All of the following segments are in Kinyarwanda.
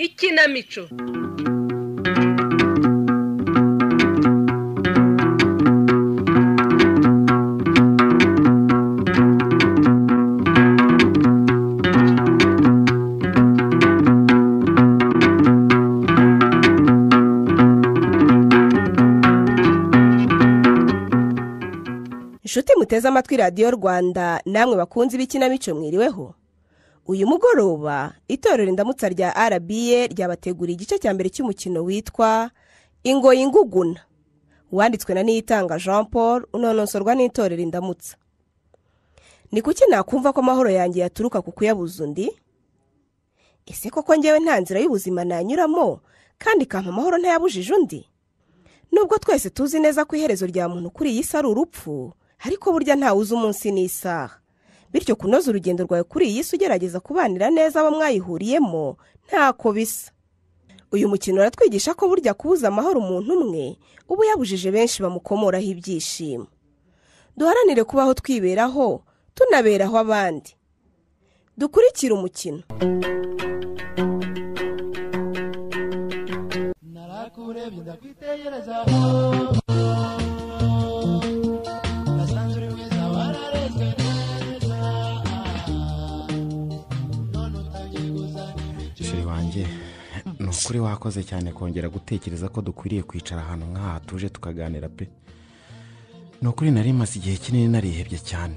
ikinamico inshuti muteze amatwi radiyo rwanda namwe bakunzi b'ikinamico mwiriweho uyu mugoroba itorero indamutsa rya rba ryabateguriye igice cya mbere cy'umukino witwa ingoyi nguguna wanditswe na niyitanga jean paul unonosorwa n'itorero indamutsa ni kuki nakumva ko amahoro yanjye yaturuka ku kuyabuza undi ese koko ngewe nta nzira y'ubuzima nanyuramo kandi ikampa amahoro ntayabujije undi nubwo twese tuzi neza ko iherezo rya muntu kuri iyi si ari urupfu ariko burya ntawuzi umunsi n'isaha bityo kunoza urugendo rwawe kuri iyi si ugerageza kubanira neza abo mwayihuriyemo ntako bisa uyu mukino uratwigisha ko burya kubuza amahoro umuntu umwe uba uyabujije benshi bamukomoraho ibyishimo duharanire kubaho twiberaho tunaberaho abandi dukurikire umukino narakurebye ndakwitegereza nasanze uri mwiza wararezwe neza none utagiye kuzana imico sheri wanjye ni ukuri wakoze cyane kongera gutekereza ko dukwiriye kwicara ahantu nk'aha tuje tukaganira pe ni ukuri nari maze igihe kinini narihebye cyane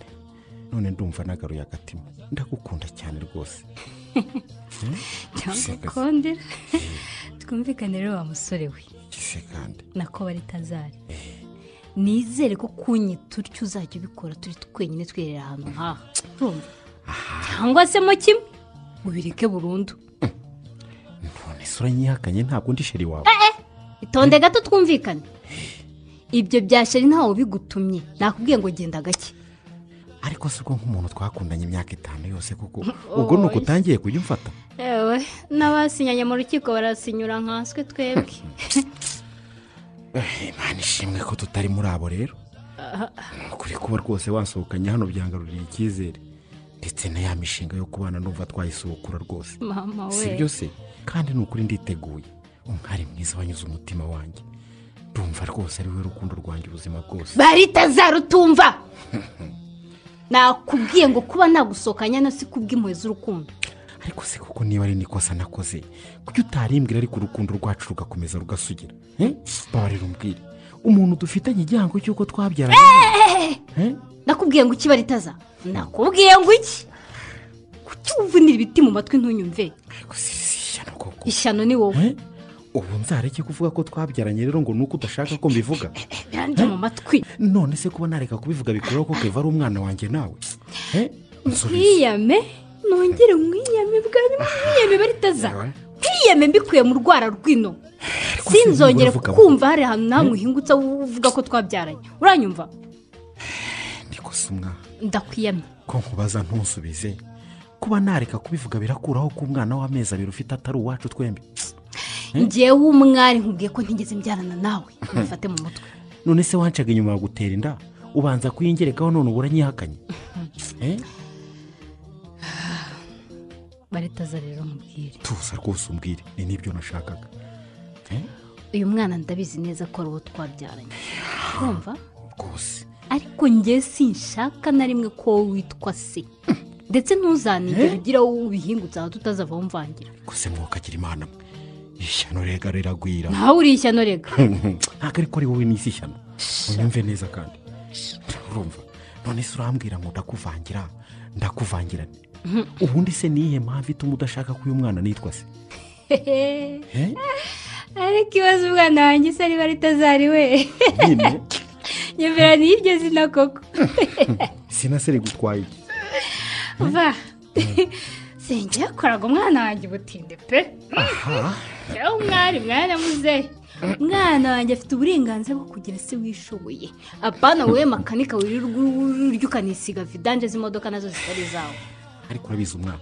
none ndumva nagaruye agatima ndagukunda cyane rwose cyangwa Seka. ukondera twumvikane rero wa musore we kise kandi nako bari tazari nizere ko kunyita utyo uzajya ubikora turi twenyine twiherera ahantu nk'aha urumva cyangwa se mo kimwe ubireke burundu none se uranyihakanye ntabwo undi sheri wawe itonde gato twumvikane ibyo bya sheri ntawe ubigutumye nakubwiye ngo genda gake ariko si ubwo nk'umuntu twakundanye imyaka itanu yose kuko ubwo ni uko utangiye kujya umfata yewe n'abasinyanye mu rukiko barasinyura nkaswe twebwe Eh, imana ishimwe ko tutari muri abo rero ni ukuri kuba rwose wasohokanye hano byangaruriye icyizere ndetse na ya mishinga yo kubana numva twayisubukura rwose mama si we byose kandi ni ukuri nditeguye umwari mwiza wanyuze umutima wanjye ndumva rwose ari we rukundo rwanjye ubuzima bwose bari tazarutumva nakubwiye ngo kuba nagusohokanya no si kubw'impuhwe z'urukundo ariko se kuko niba ari n'ikosa nakoze kuki utarimbwira ariko urukundo rwacu rugakomeza rugasugira Eh? babarira umbwire umuntu dufitanye igihango cy'uko twabyaranye Eh? nakubwiye ngo iki baritaza nakubwiye ngo iki kuki uvunira ibiti mu matwi ntunyumve ariko si si ishyano koko ishyano ni wowe Eh? ubu nzareke kuvuga ko twabyaranye rero ngo ni uko udashaka ko mbivuga birandya mu matwi none se kuba nareka kubivuga bikuraho ko keva ari umwana wanjye nawe Eh? Nsubiza. nkwiyame nongere nkwiyame bwa nyuma nkwiyame baritaza Ewe. nkwiyame mbikuye mu rwara rwino Ariko se sinzongere niba uvuga kumva hari ahantu nawe uhingutse uvuga ko twabyaranye uranyumva Ariko si umwana ndakwiyamye ko nkubaza ntusubize kuba nareka kubivuga birakuraho ko umwana w'amezi abiri ufite atari uwacu twembi ngewe w'umwari nkubwiye ko ntigeze mbyarana nawe mufate mu mutwe none se wancaga inyuma ya gutera inda ubanza kuyingerekaho none ubura nyihakanye baritaza rero mubwire tuza rwose umbwire ni n'ibyo nashakaga uyu mwana ndabizi neza ko ari uwo twabyaranye urumva rwose ariko ngewe sinshaka na rimwe ko wowe witwa se ndetse ntuzanigere ugira wowe ubihingutse aha tutazavaho mvangira ko se mwokagira imana mwe ishyano rega riragwira ntawe uri ishyano rega ntabwo ariko ari wowe n'isi ishyano unyumve neza kandi urumva none se urambwira ngo ndakuvangira ndakuvangira nte? ubundi se niyihe mpamvu ituma udashaka ko uyu mwana nitwa se Eh? ariko ibaze umwana wanjye se niba ritazari we nyine nyemera n'iryo zina koko sinasere gutwaye iki va senge yakoraga umwana wanjye ubutinde pe yewe umwari mwana muzehe umwana wanjye afite uburenganzira bwo kugira se wishoboye apana wowe makanika wirirwa urya ukanisiga vidanje z'imodoka nazo zitari izawe ariko urabizi umwana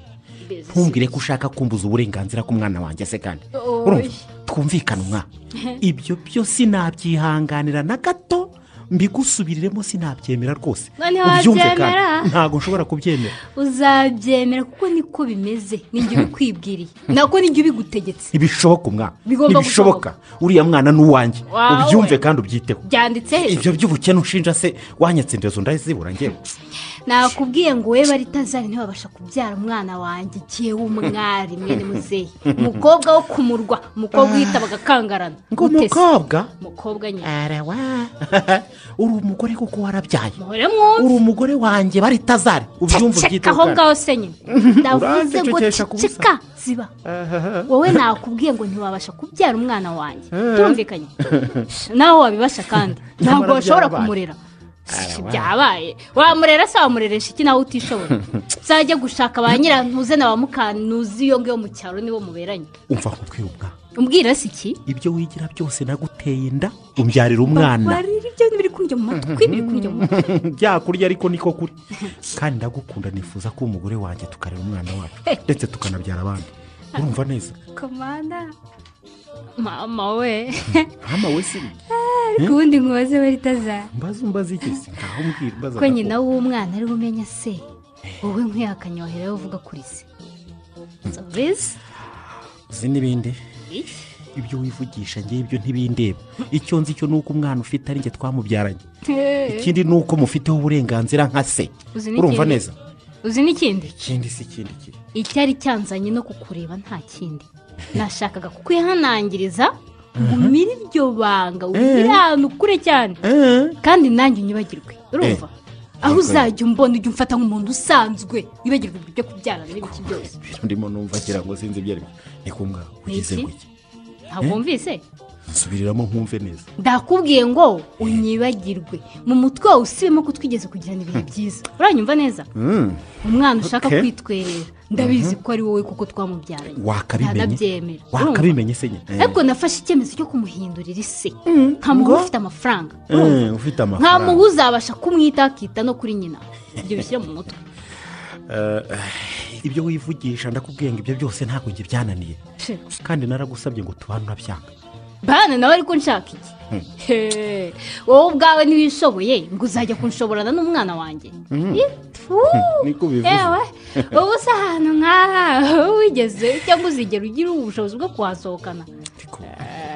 ntumbwire ko ushaka kumbuza uburenganzira k'umwana wanjye se kandi Oy. urumva twumvikane umwana ibyo byose sinabyihanganira na gato mbigusubiriremo sinabyemera rwose Ngo ntiwabyemera? ntabwo nshobora kubyemera uzabyemera kuko niko bimeze nijya ubikwibwiriye nako nijya ubigutegetse ntibishoboka umwana Bigomba ntibishoboka uriya mwana ni uwanjye Wawe. ubyumve kandi ubyiteho byanditse ibyo by'ubukene ushinja se wanyatsindezo ndazibura ngewe nakubwiye ngo wowe baritazari ntibabasha kubyara umwana wanjye igihe w'umwari mwene muzehe umukobwa wo kumurwa umukobwa uhitabaga akangarana ngo Utese. umukobwa umukobwa nyine arawa uri umugore kuko warabyaye muhore mwumve uri umugore wanjye baritazari ubyumva ceceka ubyiteho aho kandi. ngaho se nyine ndavuze ngo Urandicecekesha kubusa. ceceka ziba wowe nakubwiye ngo ntiwabasha kubyara umwana wanjye tumvikanye nawe wabibasha kandi ntabwo Nyamara washobora byabaye. kumurera Si byabaye wamurera se wamureresha iki nawe utishoboye uzajya gushaka ba nyirantuze na ba mukantuzi iyo ngiyo mu cyaro nibo muberanye umva nkubwira umwana umbwira se iki ibyo wigira byose naguteye inda umbyarira umwana barira ibyo biri kundya mu matwi biri kundya mu matwi byakurya ariko niko kuri kandi ndagukunda nifuza ko umugore wanjye tukarera umwana wacu ndetse tukanabyara abandi urumva neza komanda mama we mama we si ubundi nkubaze baritazara mbaza umbaza iki se ngaho mbwira mbaza ko nyina w'umwana ari umenya se wowe nkuyakanye wahera uvuga kuri se savizi uzi n'ibindi ibyo wivugisha ngewe ibyo ntibindeba icyo nzi cyo ni uko umwana ufite ari njye twamubyaranye ikindi ni uko mufiteho uburenganzira nka se Uzi n'ikindi? urumva neza uzi n'ikindi ikindi si ikindi kiri icyari cyanzanye no kukureba nta kindi nashakaga kukwihanangiriza umire iryo banga umire ahantu kure cyane kandi nanjye unyibagirwe urumva aho uzajya umbona ujya umfata nk'umuntu usanzwe wibagirwe ibintu byo kubyarana n'ibiki byose ibintu ndimo numva ngira ngo sinzi ibyo ari byo ni ku mwana ugize Iki? ngo iki ntabwo wumvise nsubiriramo nkumve neza ndakubwiye ngo unyibagirwe mu mutwe wawe usibemo ko twigeze kugirana ibihe byiza uranyumva neza umwana ushaka Okay. kwitwerera ndabizi ko ari wowe kuko twamubyaranye wakabimenye ntanabyemera urumva? wakabimenye se nyine ariko nafashe icyemezo cyo kumuhindurira ise nkamuha ufite amafaranga Eh, eh, ufite nta muhu amafaranga uzabasha kumwita akita no kuri nyina ibyo bishyire mu mutwe ibyo wivugisha ndakubwiye ngo ibyo byose ntabwo njye byananiye She. kandi naragusabye ngo tubane urabyanga bana nawe ariko nshaka iki He, wowe ubwawe ntiwishoboye ngo uzajya kunshoborana n'umwana wanjye Ih, tfu. niko ubivuze. yewe wowe usa ahantu nk'aha wigeze cyangwa uzigera ugira ubushobozi bwo kuhasohokana ariko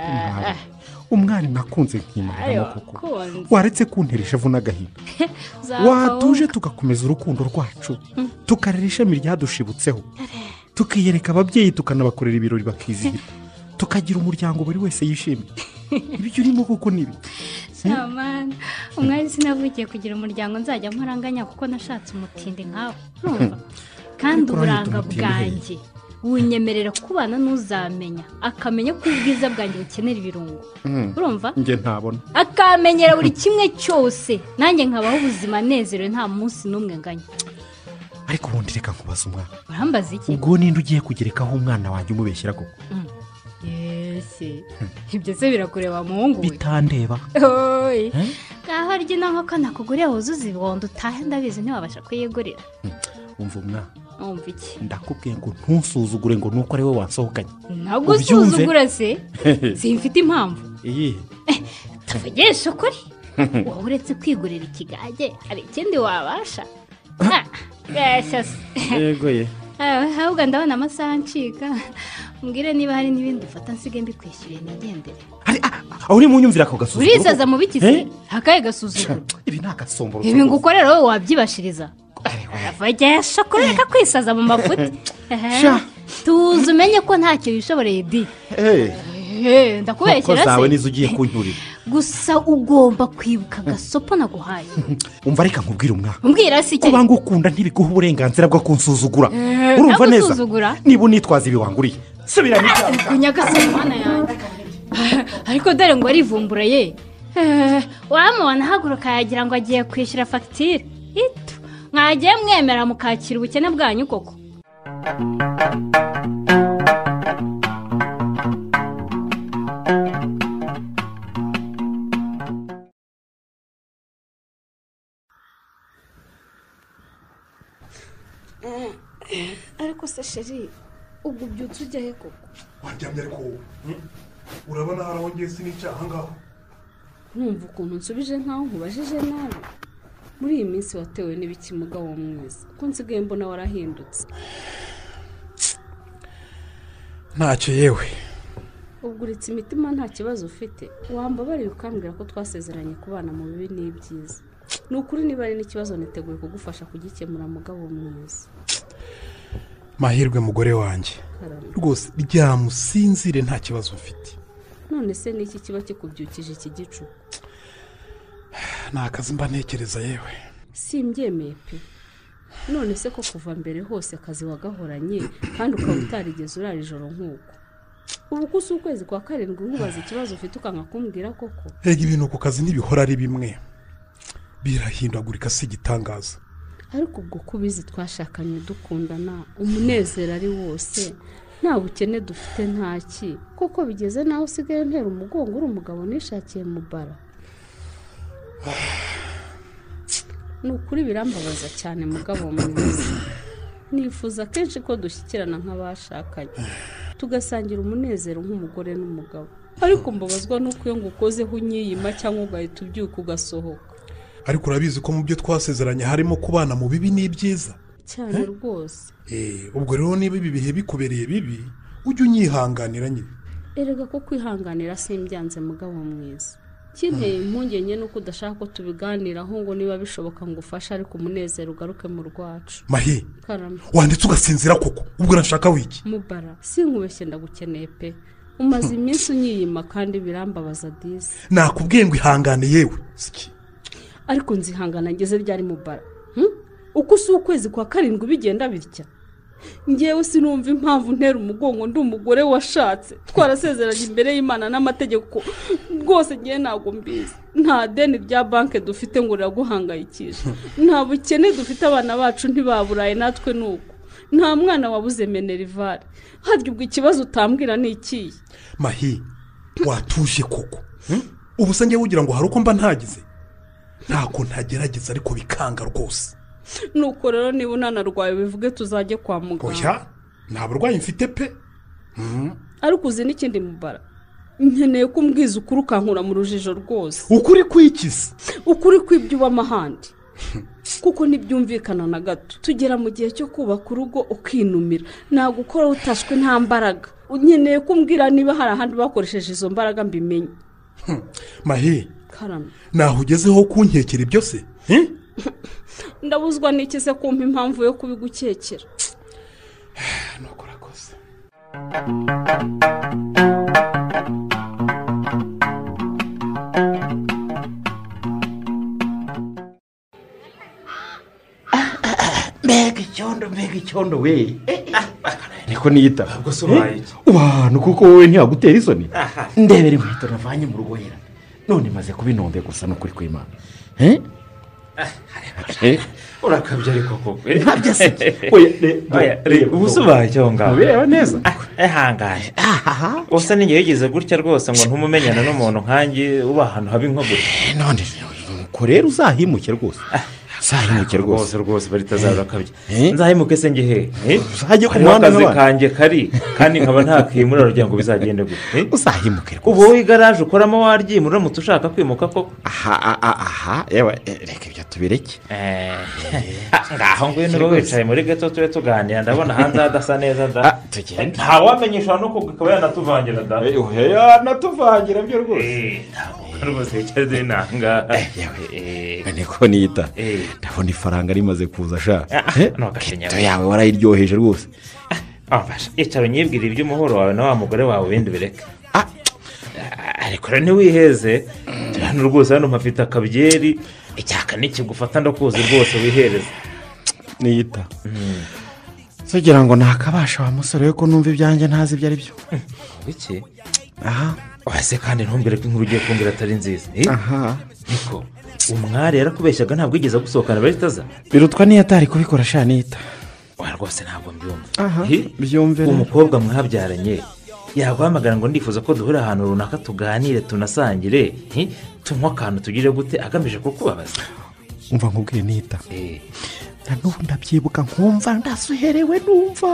umwana- umwana nakunze nkimaramo Ayo, koko wakunze. waretse kuntera ishavu n'agahinda watuje tugakomeza urukundo rwacu tukarera ishami ryadushibutseho tukiyereka ababyeyi tukanabakorera ibirori bakizihira tukagira umuryango buri wese yishimiye ibyo urimo koko ni ibiki samana umwari sinavugiye kugira umuryango nzajya nkoranganya kuko nashatse umutindi nkawe urumva kandi Ariko urahita uburanga umutindi bwanjye wunyemerera kubana n'uzamenya akamenya ko ubwiza bwanjye bukenera ibirungo urumva njye ntabona akamenyera buri kimwe cyose nanjye nkabaho ubuzima anezerewe nta munsi n'umwe nganya ariko ubundi reka nkubaza umwana urambaza iki ubwo ninde ugiye kugerekaho umwana wanjye umubeshyira koko yesi ibyo se birakureba muhungu we bitandeba oyi Eh? ngaho arya ino nkoko nakuguriye wuzuze ibihondo utahe ndabizi ntiwabasha kuyigurira umva umwana wumva iki ndakubwiye ngo ntusuzugure ngo nuko ari we wansohokanye ntabwo Ubyumve? usuzugura se simfite impamvu iyihe tuvugishe ukuri wowe uretse kwigurira ikigage hari ikindi wabasha Ah, gasha se yego ye Ah, ahubwo ndabona amasaha ncika mbwire niba hari n'ibindi ufata nsigaye mbikwishyuriye nigendere Ari- ah, ah, uri mu nyumvira ako gasuzuguro urisaza mu biki se Eh? hakaye gasuzuguro ibi ni agasomboro ibi ngukorera wowe wabyibashiriza vugisha ukuri reka kwisaza mu mafuti Eh, Sha. tuza umenye ko ntacyo yishoboreye di Eh, inkoko ndakubeshyira zawe se nizo ugiye kunyurira gusa ugomba kwibuka agasopo naguhaye umva reka nkubwire umwana umbwira si iki kuba ngukunda ntibiguha uburenganzira bwo kunsuzugura Eh, urumva neza nagusuzugura? niba unitwaza ibibanguriye subira mu cyaha unyagase mana yanjye ariko dore ngo arivumbura ye Eh, wamubona ahaguruka yagira ngo agiye kwishyura fagitire ito mwagiye mwemera mukakira ubukene bwanyu koko ariko se sheri ubwo ubyutse ujya he koko wanjyamye ariko wowe urabona hari aho ngiye sinicyaha ngaho nkumva ukuntu nsubije nkaho nkubajije nabi muri iyi minsi watewe n'ibiki mugabo mwiza kuko nsigaye mbona warahindutse ntacyo yewe ubwo uretse imitima nta kibazo ufite wambabariye ukambwira ko twasezeranye kubana mu bibi n'ibyiza ni ukuri niba ari n'ikibazo niteguye kugufasha kugikemura mugabo mwiza mahirwe mugore wanjye karame rwose ryamusinzire nta kibazo mfite none se ni iki kiba kikubyukije iki gicuku ni akazi mba ntekereza yewe simbyemeye pe none se ko kuva mbere hose akazi wagahoranye kandi ukaba utarigeze urara ijoro nk'uko ubu ko usi ukwezi kwa karindwi nkubaza ikibazo ufite ukanga kumbwira koko erega ibintu ku kazi ntibihora ari bimwe birahindagurika si igitangaza ariko ubwo ko ubizi twashakanye dukundana umunezero ari wose nta bukene dufite ntaki kuko bigeze naho usigaye ntera umugongo uri umugabo nishakiye mu bara ni ukuri birambabaza cyane mugabo mwiza nifuza kenshi ko dushyikirana nk'abashakanye tugasangira umunezero nk'umugore n'umugabo ariko mbabazwa n'uko iyo ngukozeho unyiyima cyangwa ugahita ubyuka ugasohoka ariko urabizi ko mu byo twasezeranye harimo kubana mu bibi n'ibyiza cyane rwose Eh, ubwo rero niba ibi bihe bikubereye bibi ujye unyihanganira nyine erega ko kwihanganira simbyanze mugabo mwiza kinteye impungenge nuko udashaka ko tubiganiraho ngo niba bishoboka ngo ufashe ariko umunezero ugaruke mu rwacu mahi karame wanditse ugasinzira koko ubwo urashaka wiki mubara sinkubeshye ndagukeneye pe umaze iminsi unyiyima kandi birambabaza disi nakubwiye ngo ihangane yewe siki ariko nzihangana ngeze ryari mubara hmm? uko usi ukwezi kwa karindwi bigenda bitya ngewe sinumva impamvu ntera umugongo ndi umugore washatse twarasezeranye imbere y'imana n'amategeko rwose ngewe ntabwo mbizi nta deni rya banki dufite ngo riraguhangayikishe nta bukene dufite abana bacu ntibaburaye natwe ni uko nta mwana wabuze menerivare harya ubwo ikibazo utambwira ni ikihe mahi watuje koko ubu se ngewe ugira ngo hari uko mba ntagize ntako ntagerageza ariko bikanga rwose nuko rero niba unanarwaye bivuge tuzajye kwa muganga oya nta burwayi mfite pe ariko uzi n'ikindi mubara nkeneye ko umbwiza ukuri ukankura mu rujijo rwose ukuri kwikiza ukuri kw'ibyo ubamo ahandi kuko ntibyumvikana na gato tugera mu gihe cyo kubaka urugo ukinumira ntabwo ukora utashwe nta mbaraga nkeneye ko umbwira niba hari ahandi bakoresheje izo mbaraga mbimenye mahi karame naho ugezeho kunkekera ibyo se Eh? ndabuzwa n'iki se kumpa impamvu yo kubigukekera nuko urakoze mbega icyondo mbega icyondo we niko niyita Ntabwo se ubaye iki? abantu kuko wowe ntiyagutera isoni ndebera inkweto navanye mu rwohera none maze kubinombe gusa no kuri kw'imana Eh? Eh? urakabye ariko koko eh? ntabyo se Oya, re- Oya, reba, reba, uba usobaye icyo aho ngaho mubireba neza Ah, ehangane usa n'igihe yigeze gutya rwose ngo ntumumenyana n'umuntu nkange uba ahantu habi nko gutya Eh, none nuko rero uzahimuke rwose uzahimuke rwose rwose rwose bari tazarakabye Eh? nzahemuke se ngehe eh? Uzajye ku hariho muhanda akazi n'abandi. kanjye kari kandi nkaba ntakimura kugira ngo bizagende gutya eh? uzahimuke ubu rwose wowe igaraje ukoramo waryimura uramutse ushaka kwimuka koko aha aha, aha aha yewe eh, reka ibyo tubireke Eh, ngaho ngwino uba wicaye muri gato tube tuganira ndabona hanze hadasa neza da Ah, tugende ntawamenyesha no kugakaba yanatuvangira da yanatuvangira byo Eh, ntabwo rwose wicaye uri nanga Eh, yewe niko niyita ndabona ifaranga rimaze kuza sha Ah, Eh, ntugakenyera. keto yawe warayiryoheje rwose abasha icara unyibwira iby'umuhoro wawe na wa mugore wawe ibindi bireke Ah, ariko rero ntiwiheze turi hano rwose hano mpafite akabyeri icyaka nikigufata ndakuzi rwose wihereze niyita sugira ngo nakabasha wa musore we ko numva ibyanjye ntazi ibyo ari byo iki aha wese kandi ntumbwire ko inkuru ugiye kumbwira atari nziza Eh, aha niko umwari yarakubeshyaga ntabwo yigeze agusohokana baritaza birutwa niyo atari kubikora sha niyita wa rwose ntabwo mbyumva Aha, Eh, byumve rero. umukobwa mwabyaranye yaguhamagara ngo ndifuza ko duhura ahantu runaka tuganire tunasangire eh, tunywe akantu tugire gute agamije kukubabaza umva nkubwiye niyita Eh, na n'ubu ndabyibuka nkumva ndasuherewe numva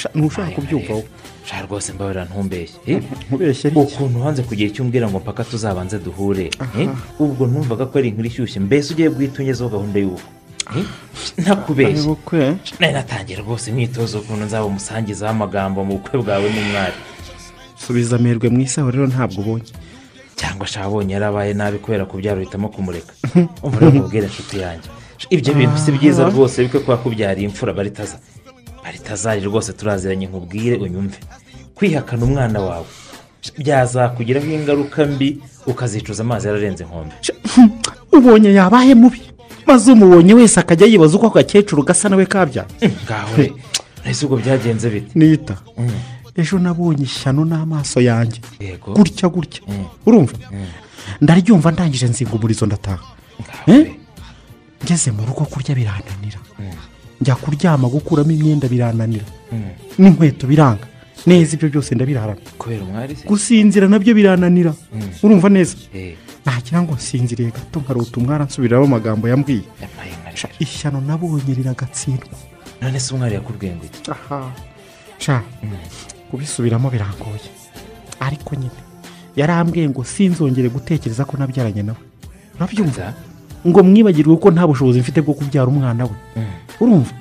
Sha- ntushaka kubyumva wowe sha rwose mbabarira ntumbeshye eh? nkubeshye iki ukuntu wanze kugira icyo umbwira ngo mpaka tuzabanze duhure eh? ubwo numvaga ko ari inkuru ishyushye mbese ugiye guhita ungezeho gahunda y'ubu eh? ari ntakubeshye bukwe nari natangiye rwose imyitozo ukuntu nzaba umusangiza w'amagambo mu bukwe bwawe n'umwari subiza amerwe mu isaho rero ntabwo ubonye cyangwa sha abonye yarabaye nabi kubera kubyara uhitamo kumureka umurego ubwira inshuti yanjye ibyo bintu si byiza rwose bikwe kuba kubyariye imfura baritaza baritazari rwose turaziranye nkubwire unyumve kwihakana umwana wawe byazakugiraho ingaruka mbi ukazicuza amazi yararenze inkombe ubonye yabaye mubi maze umubonye wese akajya yibaza uko ako gakecuru gasa nawe kabya ngaho re ese ubwo byagenze bite nita ejo nabonye ishyano n'amaso yanjye yego gutya gutya urumva ndaryumva ndangije nzinga umurizo ndataha ngaho Eh? re ngeze mu rugo kurya birananira njya kuryama gukuramo imyenda birananira Mm. n'inkweto biranga neza ibyo byose ndabirarana kubera umwari se gusinzira nabyo birananira urumva neza Eh, nagira ngo nsinziriye gato nkarota umwari ansubiriraho amagambo yambwiye yampaye nka Sha, rero. ishyano nabonye riragatsindwa none se umwari yakubwenge iki sha kubisubiramo birangoye ariko nyine yarambwiye ngo sinzongere gutekereza ko nabyaranye nawe urabyumva Za? ngo mwibagirwe ko nta bushobozi mfite bwo kubyara umwana we Mm. urumva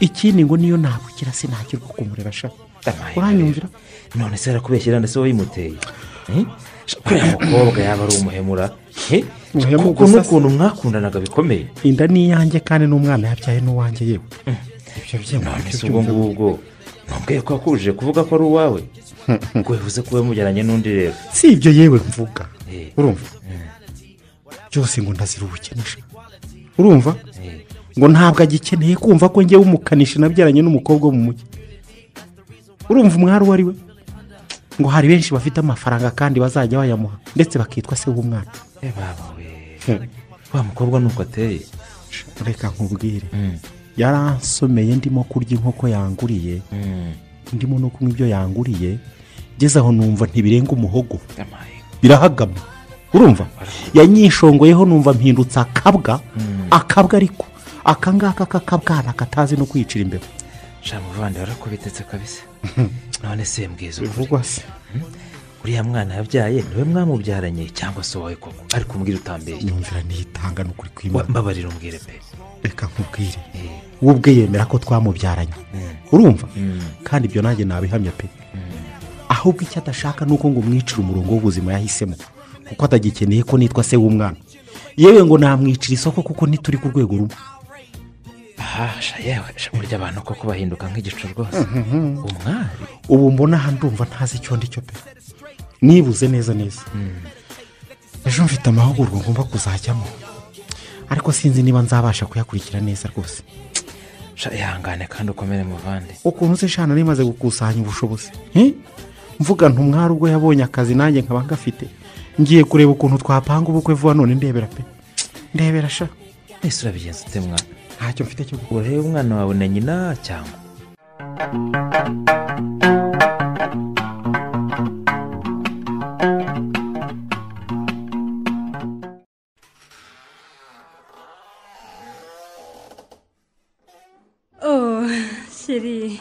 ikindi ngo niyo nabukira sinakirwa kumurera sha Yampaye nka uranyumvira none se arakubeshyira ndetse wowe yimuteye Eh? kuriya mukobwa yaba ari umuhemura Eh? Umuhemu kuko gusa se. n'ukuntu mwakundanaga bikomeye inda ni iyanjye kandi n'umwana yabyaye n'uwanjye yewe ibyo byemwe none nibyo se ubwo byumva. ngubwo ntumbwire ko yakujije kuvuga ko ari uwawe ubwo bivuze ko we mujyaranye n'undi rero si ibyo yewe mvuga Eh. urumva byose ngo ndaziruhukenesha urumva Eh, ngo ntabwo agikeneye kumva ko ngewe umukanishi nabyaranye n'umukobwa wo mu mujyi urumva umwari uwo ari we ngo hari benshi bafite amafaranga kandi bazajya bayamuha ndetse bakitwa se w'umwana eh, baba we wa mukobwa nuko ateye reka nkubwire Mm, yaransomeye ndimo kurya inkoko yanguriye mm. ndimo no kunywa ibyo yanguriye ngeze aho numva ntibirenga umuhogo Yampaye nka- birahagama urumva yanyishongoyeho numva mpindutse akabwa akabwa ariko akangaka k'akabwana katazi no kwicira imbeba sha muvandi warakubitetse kabisa none se mbwiza ukuri bivugwa se uriya mwana yabyaye niwe mwamubyaranye cyangwa se wowe koko ariko umbwire utambeshya nyumvira niyitanga ni ukuri Wa- kw'imana mbabarira umbwire pe reka nkubwire Eh. we ubwe yemera ko twamubyaranye urumva kandi ibyo nanjye nabihamya pe ahubwo icyo adashaka ni uko ngo umwicire umurongo w'ubuzima yahisemo kuko atagikeneye ko nitwa se w'umwana yewe ngo namwicira isoko kuko ntituri ku rwego rumwe aha sha yewe sha burya abantu koko bahinduka nk'igicu rwose umwari ubu mbona aha ndumva ntazi icyo ndi cyo pe nibuze neza neza ejo mfite amahugurwa ngomba kuzajyamo ariko sinzi niba nzabasha kuyakurikira neza rwose sha ihangane kandi ukomere muvande ukuntu se shana rimaze gukusanya ubushobozi Eh? mvuga ntumwari ubwo yabonye akazi nanjye nkaba ngafite ngiye kureba ukuntu twapanga ubukwe vuba none ndebera pe ndebera sha ese urabigenza ute mwana ntacyo mfite cyo gukora urebe umwana wawe na nyina cyangwa oh shiri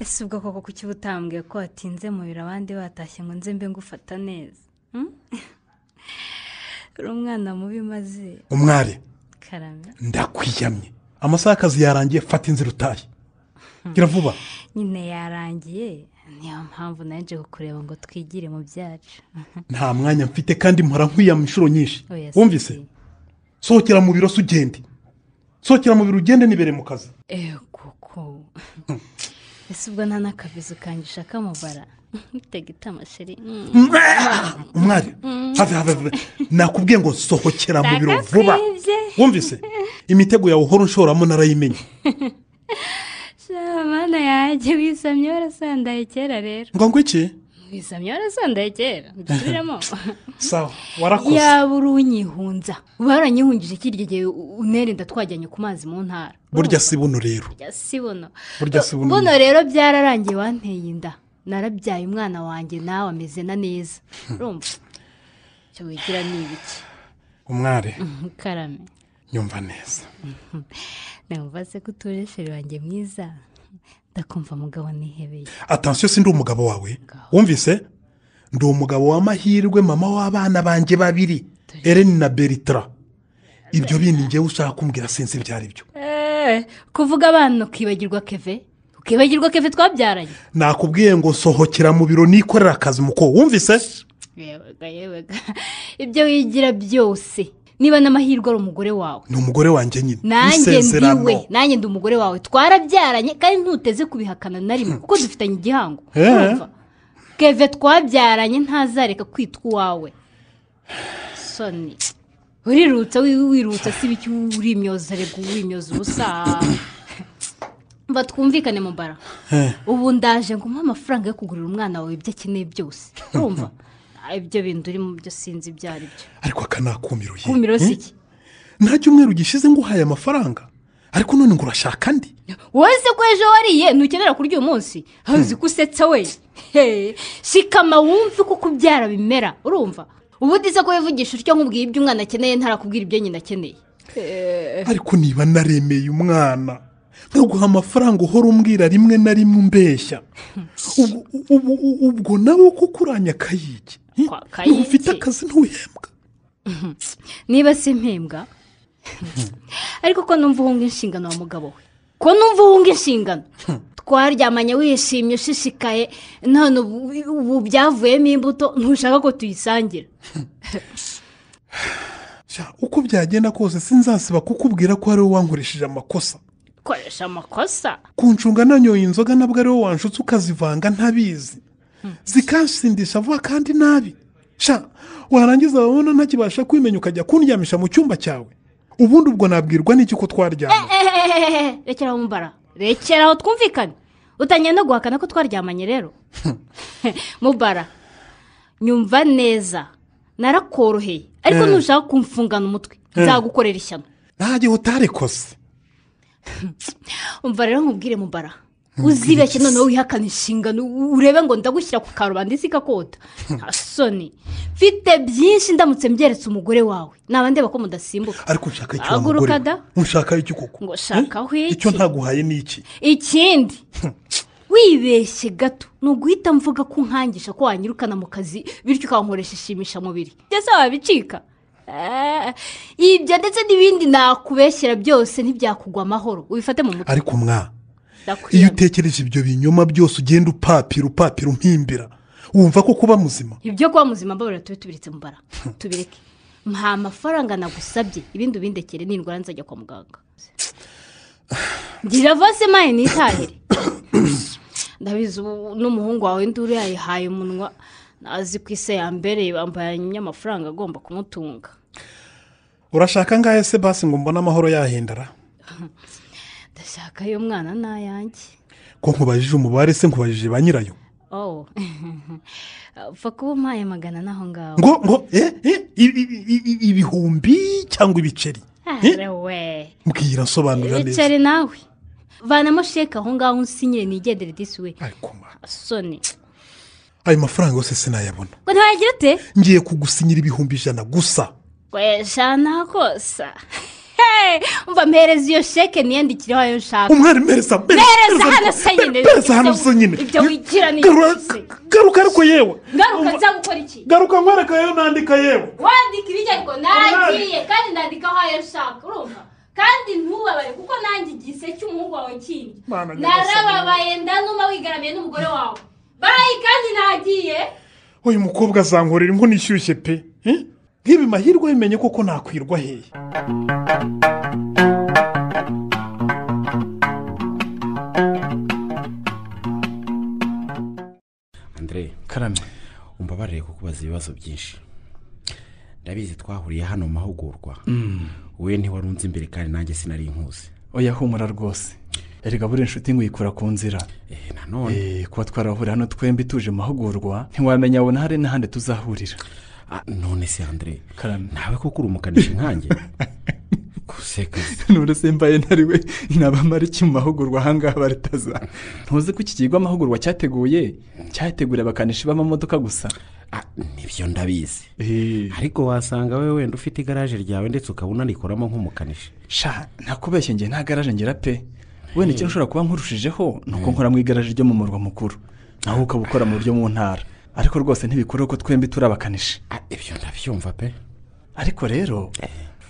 ese ubwo koko kuki uba utambwiye ko watinze mu biro abandi batashye ngo nze mbe ngufata neza Hmm? uri umwana mubi maze umwari karame ndakwiyamye amasaha y'akazi yarangiye fata inzira utahe gira vuba nyine yarangiye niyo mpamvu naje kukureba ngo twigire mu byacu nta mwanya mfite kandi mpora nkwiyama inshuro nyinshi Oya, si wumvise byiza. sohokera mu biro se ugende sohokera mu biro ugende nibere mu kazi eee kuko ese ubwo nta n'akabizu kangisha kamubara mutega itama shiri umwari have have have. nakubwiye ngo sohokera mu biro vuba ndagakwibye wumvise imitego yawe uhora unshoramo narayimenye shamana yanjye wisamye warasandaye kera rero ngo ngo iki wisamye warasandaye kera mbisubiremo sawa warakoze yaba uri unyihunza waranyihungije kirya gihe u- unerenda twajyanye ku mazi mu ntara burya si buno rero Burya si buno Burya si buno. buno rero byararangiye wanteye inda narabyaye umwana wanjye nawe ameze na neza urumva icyo wigira ni ibiki umwari karame nyumva neza ntabwo se ko utuje sheri wanjye mwiza ndakumva mugabo nihebeye atansiyo si ndi umugabo wawe wumvise ndi umugabo w'amahirwe mama w'abana banjye babiri Ellen na beritara ibyo bindi ngewe ushaka kumbwira sinzi ibyo ari byo eee kuvuga abana ukibagirwa keve ukibagirwa keve twabyaranye nakubwiye ngo sohokera mu biro nikorera akazi muko wumvise yebaga yebaga ibyo wigira byose niba n'amahirwe ari umugore wawe ni umugore wanjye nyine nanjye n'isezerano. ndiwe nanjye ndi umugore wawe twarabyaranye kandi ntuteze kubihakana na rimwe kuko dufitanye igihango Eh. Urumva? keve twabyaranye ntazareka kwitwa uwawe soni urirutsa wi- wirutsa si biki urimyoza reka uwimyoza ubusa mba twumvikane mu mbara Eh. ubu ndaje ngo umuhe amafaranga yo kugurira umwana wawe ibyo akeneye byose urumva ibyo bintu urimo byo sinzi ibyo ari byo ariko aka ni akumiroye kumiro si iki nta cyumweru gishize ngo uhaye amafaranga ariko none ngo urashaka andi wowe se ko ejo wariye ntukenera kurya uyu munsi hazi ko usetsa we He, shikama wumve ko kubyara bimera urumva ubundi se ko wivugisha utyo nkubwiye ibyo umwana akeneye ntarakubwira ibyo nyina akeneye ariko niba naremeye umwana nkaguha amafaranga uhora umbwira rimwe na rimwe umbeshya Ubwo- ubu- ubu- ubwo nawe kuko uranya akayigi Kwa- niba ufite kayigi. akazi ntuhembwa niba si impembwa ariko ko numva uhunga inshingano wa mugabo we ko numva uhunga inshingano twaryamanye wishimye ushishikaye none ubu- ubu byavuyemo imbuto ntushaka ko tuyisangira Sha, uko byagenda kose sinzasiba kukubwira ko ari wowe wankoresheje amakosa koresha amakosa kuncunga nanyoye inzoga nabwo ari wowe wanshutse ukazivanga ntabizi zikansindisha vuba kandi nabi sha warangiza wabona ntakibasha kwimenya ukajya kundyamisha mu cyumba cyawe ubundi ubwo nabwirwa n'iki ko twaryama Ehehehe, rekeraho mbara rekeraho twumvikane utangiye no guhakana ko twaryamanye rero mubara nyumva neza narakoroheye ariko Eh. nushaka kumfungana umutwe nzagukorera ishyano ntagihe utarekose umva rero nkubwire mubara uzibeshye noneho wihakana inshingano urebe ngo ndagushyira ku karubanda isi ikakota nta soni mfite byinshi ndamutse mbyeretse umugore wawe naba ndeba ko mudasimbuka ariko nshaka icyo wa Haguruka mugore da. we nshaka iki koko Ngo shaka Eh? aho iki? icyo ntaguhaye ni iki ikindi wibeshye gato ni uguhita mvuga ko unkangisha ko wanyirukana mu kazi bityo ukankoresha ishimishamubiri ndetse wabicika Eh, ibyo ndetse n'ibindi nakubeshyera byose ntibyakugwa amahoro ubifate mu mutwe ariko mwa iyo ndakwiye utekereje ibyo binyoma byose ugenda upapira upapira umpimbira wumva ko kuba muzima ibyo kuba muzima mbabarira tube tubiritse mu bara tubireke mpa amafaranga nagusabye ibindi ubindekere n'indwara nzajya kwa muganga ngira vose mayi nitahire ndabizi ubu n'umuhungu wawe induru yayihaye umunwa nazi ku isi ya mbere bambanye amafaranga agomba kumutunga urashaka ngahe se basi ngo mbone amahoro yahindara ndashaka ayo mwana n'ayanjye ko nkubajije umubare se nkubajije ba nyirayo oh upfa kuba umpaye magana n'aho ngaho ngo ngo eh, eh, i- i- i- i- ibihumbi cyangwa ibiceri Ah, Eh? we mbwira nsobanura neza bicare nawe vanamo sheke aho ngaho unsinyire nigendere disi we ariko mwa, soni ayo mafaranga yose sinayabona ngo ntiwagira ute ngiye kugusinyira ibihumbi ijana gusa weshana kosa Hey, umva mpereza iyo sheke niyandikireho ayo nshaka umwarimu mpereza mpereza hano se nyine mpereza hano se nyine ibyo wigira ni Garuka- ibyo se. garuka ariko yewe ngaruka Umva- nzagukora iki garuka nkwereka yewe nandika yewe wandika ibijya ariko nagiye kandi nandikaho ayo nshaka urumva kandi ntubabare kuko nanjye igise cy'umuhungu wawe kindi Mana, nyagasani. narababaye ndanuma wigaramiye n'umugore wawe bayi kandi nagiye uyu mukobwa azankorera inkono ishyushye pe Eh? nk'ibi mahirwe bimenye koko nakwirwa hehe andire karame umbabarire kukubaza ibibazo byinshi ndabizi twahuriye hano mu mahugurwa wowe ntiwari unzi imbere kandi nanjye sinari nkuzi oya humura rwose erega buriya inshuti nkuyikura ku nzira Eh, nanone Eh, kuba twarahurira hano twembi tuje mu mahugurwa ntiwamenya abona hari n'ahandi tuzahurira Ah, none se andire Karame. nawe koko uri umukanishi nkanjye sekazi none se mbaye ntariwe nabamara iki mu mahugurwa ahangaha baritaza ntuzi ko iki kigo amahugurwa cyateguye cyateguriye abakanishi b'amamodoka gusa Ah, nibyo ndabizi ariko wasanga we wenda ufite igaraje ryawe ndetse ukaba unanikoramo nk'umukanishi sha nakubeshye njye nta garaje ngera pe wenda icyo ushobora kuba nkurushijeho ni uko nkora mu igaraje ryo mu murwa mukuru naho ukaba ukora mu buryo mu ntara ariko rwose ntibikora ko twembi turi abakanishi Ah, ibyo ndabyumva pe ariko rero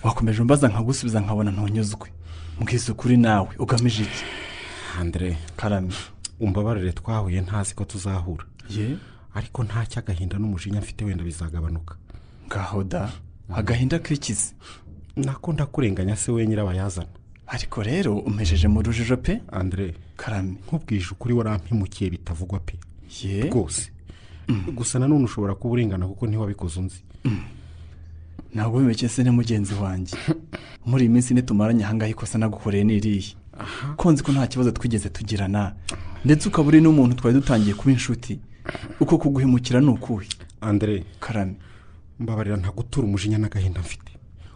wakomeje umbaza nkagusubiza nkabona ntunyuzwe mbwiza ukuri nawe ugamije iki andire karame umbabarire twahuye ntazi ko tuzahura ye ariko nta cy'agahinda n'umujinya mfite wenda bizagabanuka ngaho da agahinda k'ikizi nako ndakurenganya se we nyirabayazana ariko rero umejeje mu rujijo pe andire karame nkubwije ukuri warampimukiye bitavugwa pe ye rwose gusa nanone ushobora kuba urengana kuko ntiwabikoze unzi ntabwo wemeke se na mugenzi wanjye muri iyi minsi ntitumaranye ahangaha ikosa nagukoreye n'iriya ko nzi ko nta kibazo twigeze tugirana ndetse ukaba uri n'umuntu twari dutangiye kuba inshuti uko kuguhemukira ni ukuhe andire karame mbabarira ntagutura umujinya n'agahinda mfite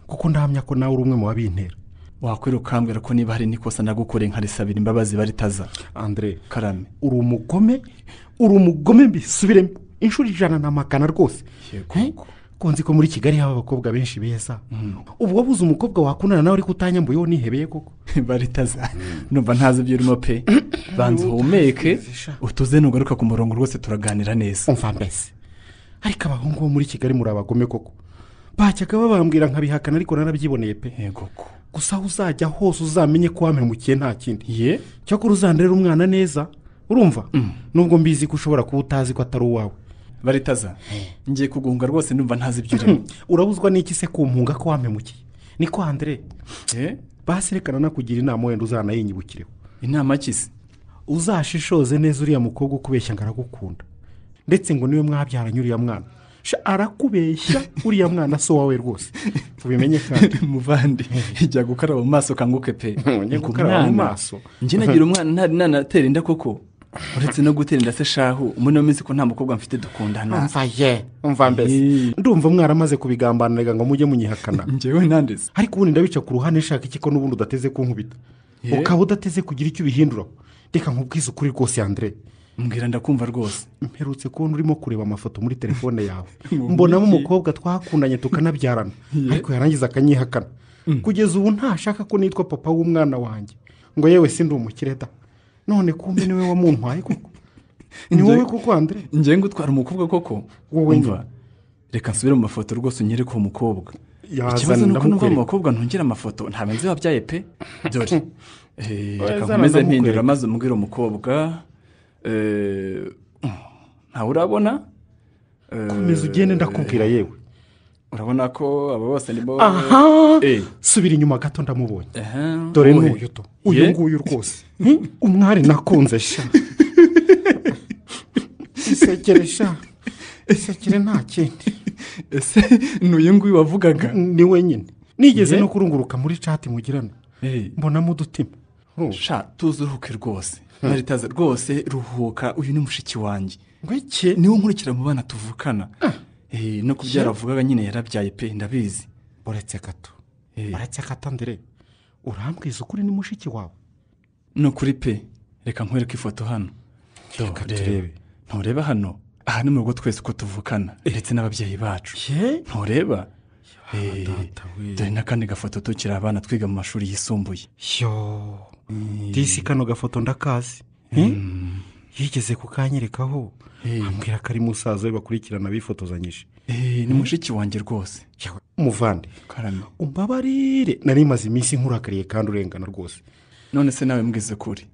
kuko ndahamya ko nawe uri umwe mu babintera wakwira ukambwira ko niba hari n'ikosa nagukoreye nkarisabira imbabazi baritaza andire karame uri umugome uri umugome mbisubiremo inshuro ijana na magana rwose Eh? ko nzi ko muri kigali haba abakobwa benshi beza ubwo buze umukobwa wakundana nawe ariko utanyambuyeho nihebeye koko baritaza numva ntazi ibyo urimo pe banza uhumeke utuze nugaruka ku murongo rwose turaganira neza umva mbese ariko abahungu bo muri kigali muri abagome koko bajyaga babambwira nkabihakana ariko narabyiboneye pe yego ko gusa aho uzajya hose uzamenye ko wampemukiye nta kindi ye cyakora uzandirira umwana neza urumva nubwo mbizi ko ushobora kuba utazi ko atari uwawe baritaza ngiye kugunga rwose numva ntazi ibyo urimo urabuzwa n'iki se kumpunga ko wampemukiye niko handire Eh? basi reka nanakugira inama wenda uzanayinyibukiriho inama kisi uzashishoze neza uriya mukobwa ukubeshya ngo aragukunda ndetse ngo niwe mwabyaranye uriya mwana Sha, arakubeshya uriya mwana si uwawe rwose ubimenye kandi muvandi ijya gukaraba mu maso kanguke pe Njya Ngo gukaraba mu mwana, maso. njye nagira umwana ntari nanatera inda koko uretse no gutera inda se shahu muri ino minsi ko nta mukobwa mfite dukundana umva ye umva mbese Eee. ndumva mwaramaze kubigambanira ngo mujye munyihakana njyewe ntandeze ariko ubundi ndabica ku ruhande nshaka iki ko n'ubundi udateze kunkubita Ye. ukaba udateze kugira icyo ubihinduraho reka nkubwize ukuri rwose yandire mbwira ndakumva rwose mperutse kubona urimo kureba amafoto muri telefone yawe mbonamo umukobwa twakundanye tukanabyarana ariko yarangiza akanyihakana kugeza ubu ntashaka ko nitwa papa w'umwana wanjye ngo yewe si ndi umukire da none kumbe niwe wamuntwaye koko ni wowe kuko andire njyewe ngo utwara umukobwa koko Wowe njye. Umva, reka nsubire mu mafoto rwose unyereke uwo mukobwa ikibazo yazana ni uko numva mu ndamukwereka bakobwa ntungire amafoto ntabwo nzi wabyaye pe dore Eh, reka Wazana nkomeze ndamukwereka. mpindura maze umubwire umukobwa Eh, ntawe urabona Eh, komeza ugende ndakubwira yewe urabona ko aba bose ni bo aha Eh, subira inyuma gato ndamubonye ehe, dore uwuhe? n'uyu to uyu Ye? nguyu rwose Hi, umwari nakunze sha isekere sha isekere nta kindi ese ni uyu nguyu wavugaga ni wenyine nigeze Ye? no kurunguruka muri cati mugirana Eh, mbonamo udutima Urumva? sha tuzuruhuke rwose maritaza rwose ruhuka uyu ni mushiki wanjye ngo iki niwe nkurikira mu bana tuvukana Eh, no kubyara avugaga nyine yarabyaye pe ndabizi uretse gato Eh. uretse gato ndire urambwiza ukuri ni mushiki wawe ni ukuri pe reka nkwereke ifoto hano Reka Reba. turebe. ntureba hano aha ni mu rugo twese uko tuvukana ndetse n'ababyeyi bacu ye ntureba Eh, data we. dore n'akandi gafoto tukiri abana twiga mu mashuri yisumbuye yo disi kano gafoto ndakazi Eh? yigeze kukanyerekaho Eh. ambwira ko ari musaza we bakurikirana bifotozanyije Eh, ni mushiki wanjye rwose Yewe, muvande karame umbabarire nari maze iminsi nkurakariye kandi urengana rwose none se nawe mbwize ukuri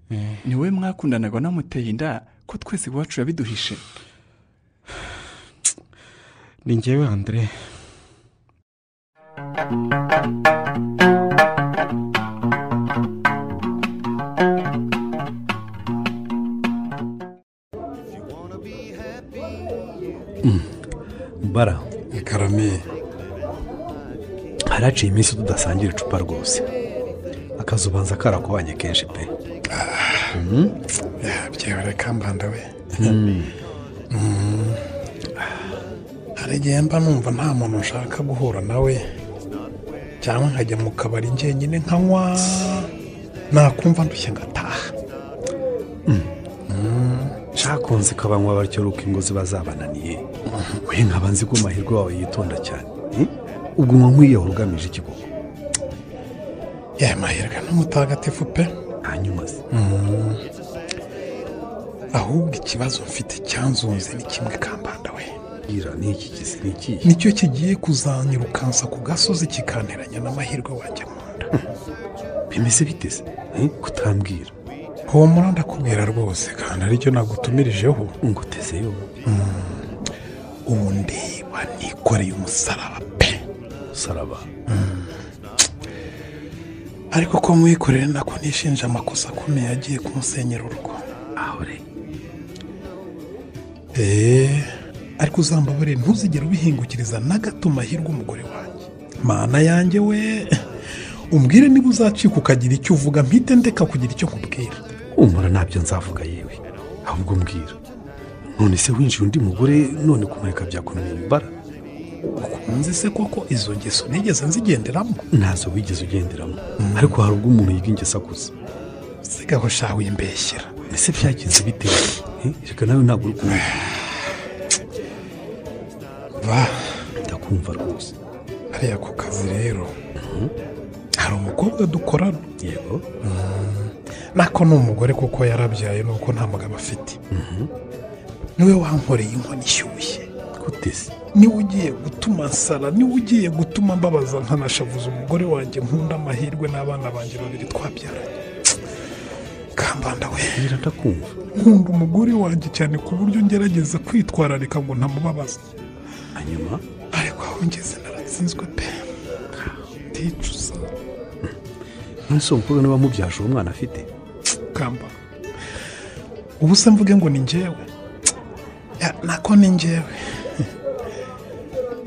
ni wowe mwakundanaga wanamuteye inda ko twese iwacu yabiduhishe ni njyewe andire bara karame haraciye iminsi tudasangira icupa rwose akazi ubanza karakubanye kenshi pe byewe reka mbanda we Mm. hari igihe mba numva nta muntu nshaka guhura nawe cyangwa nkajya mu kabari njyenyine nkanywa nakumva ndushye ngataha cakunze ukabanywa batyo ruko ingo ziba zabananiye we nkaba nzi ko amahirwe wawe yitonda cyane Hmm? ubwo unywa nk'iyaho ugamije ikigo ya mahirwe n'umutagatifu pe hanyuma se ahubwo ikibazo mfite cyanzunze ni kimwe kambanda we bwira ni iki gisi ni iki nicyo kigiye kuzanyirukansa ku gasozi kikanteranya n'amahirwe wanjye mu nda bimeze bite se Hmm? kutambwira humura ndakubwira rwose kandi aricyo nagutumirijeho ngo utezeyo ubu ndeba nikoreye umusaraba pe saraba ariko ko mwikorere nako nishinja amakosa akomeye agiye kumusenyera urugo ahore eee ariko uzambabarire ntuzigere ubihingukiriza na gato mahirwe umugore wanjye mana yanjye we umbwire niba uzacika ukagira icyo uvuga mpite ndeka kugira icyo nkubwira umura ntabyo nzavuga yewe ahubwo mbwira none se winjiye undi mugore none kumureka byakunaniye imbara ukunze se koko izo ngeso nigeze nzigenderamo ntazo wigeze ugenderamo ariko hari ubwo umuntu yiga ingeso akuze sigaho shawe wimbeshyera ese byagenze bitewe reka nawe ntabwo uri kumva ba ndakumva rwose hariya ku kazi rero hari umukobwa dukorana yego nako ni umugore kuko yarabyaye nuko nta mugabo afite niwe wankoreye inkono ishyushye kutese niwe ugiye gutuma nsara niwe ugiye gutuma mbabaza nkanashavuza umugore wanjye nkunda amahirwe n'abana banjye babiri twabyaranye kambanda we bwira ndakumva nkunda umugore wanjye cyane ku buryo ngerageza kwitwararika ngo ntamubabaza hanyuma ariko aho ngeze naratsinzwe pe ndicuza none se uwo mukobwa niba amubyaje uwo mwana afite kamba ubu se mvuge ngo ni njyewe Ya, nako ni njyewe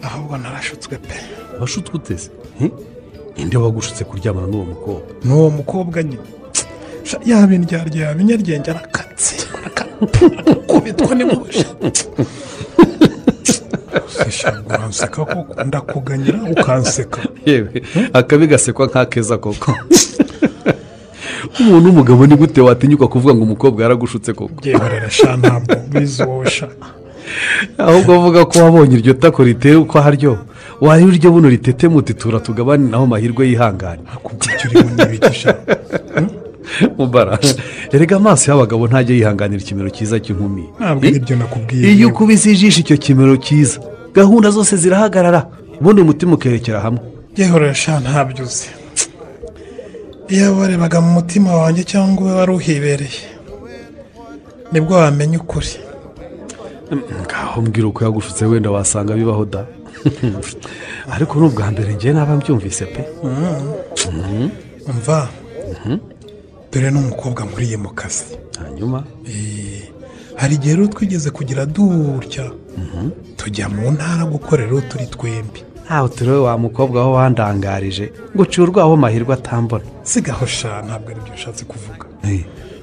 ahubwo narashutswe pe washutswe uteze Hmm? ninde wagushutse kuryamana n'uwo mukobwa ni uwo mukobwa nyine Sha, yaba indyarya yaba inyaryenge arakatse araka- arakubitwa n'impushi usishanga uranseka koko ndakuganyira ukanseka yewe akabi gasekwa nk'akeza koko umuntu w'umugabo ni gute watinyuka kuvuga ngo umukobwa yaragushutse koko byihorera sha ntabwo bizi wowe sha ahubwo avuga ko wabonye iryo tako riteye uko haryo wari uryo buno ritete mutitura tugabane naho mahirwe yihangane kubwo icyo urimo ntibigisha mubara erega amaso y'abagabo ntajya yihanganira ikimero cyiza cy'inkumi ntabwo Eh? ari ibyo nakubwiye iyo ukubise ijisho icyo kimero cyiza gahunda zose zirahagarara ubundi umutima ukerekera hamwe yehorera sha ntabyo uzi iyo warebaga mu mutima wanjye cyangwa ube wari uhibereye nibwo wamenya ukuri ngaho mbwira uko yagushutse wenda wasanga bibaho da ariko ni ubwa mbere ngewe naba mbyumvise pe mva dore n'umukobwa nkuriye mu kazi hanyuma Eh, hari igihe rero twigeze kugira dutya tujya mu ntara gukorera uwo turi twembi ntawe turewe wa mukobwa we wandangarije ngo uciye urwaho mahirwe atambona sigaho sha ntabwo aribyo ushatse kuvuga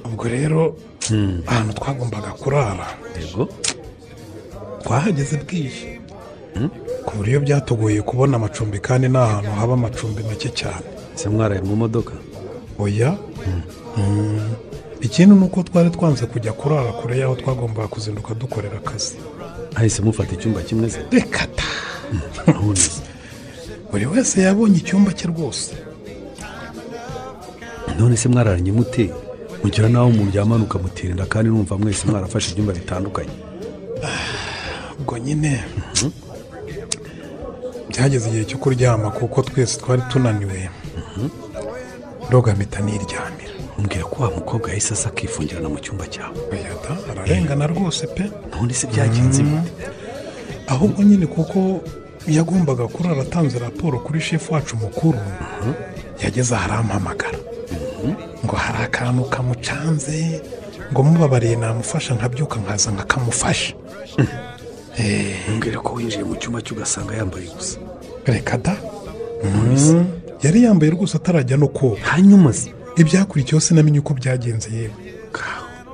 ubwo rero ahantu twagombaga kurara yego twahageze bwije ku buryo byatugoye kubona amacumbi kandi ni ahantu haba amacumbi make cyane se mwaraye mu modoka oya Mm. ikindi ni uko twari twanze kujya kurara kure y'aho twagombaga kuzinduka dukorera akazi hahise mufata icyumba kimwe se reka ta none buri wese yabonye icyumba cye rwose none se mwararanye mute mugira nawe muryamana ukamutirinda kandi numva mwese mwarafashe ibyumba bitandukanye ubwo nyine byageze igihe cyo kuryama kuko twese twari tunaniwe ndoga mpita niryamira mbwira ko wa mukobwa yahise asa akifungirana mu cyumba cyawe oya ta ararengana rwose pe none se byagenze bite ahubwo nyine kuko yagombaga kurara atanze raporo kuri shefu wacu mukuru yageze aharampamagara ngo hari akantu kamucanze ngo mubabariye namufasha nkabyuka nkaza nkakamufasha mbwira ko winjiye mu cyumba cye ugasanga yambaye gusa reka da yari yambaye rwose atarajya no koga hanyuma se ibyakurikiyeho sinamenye uko byagenze yewe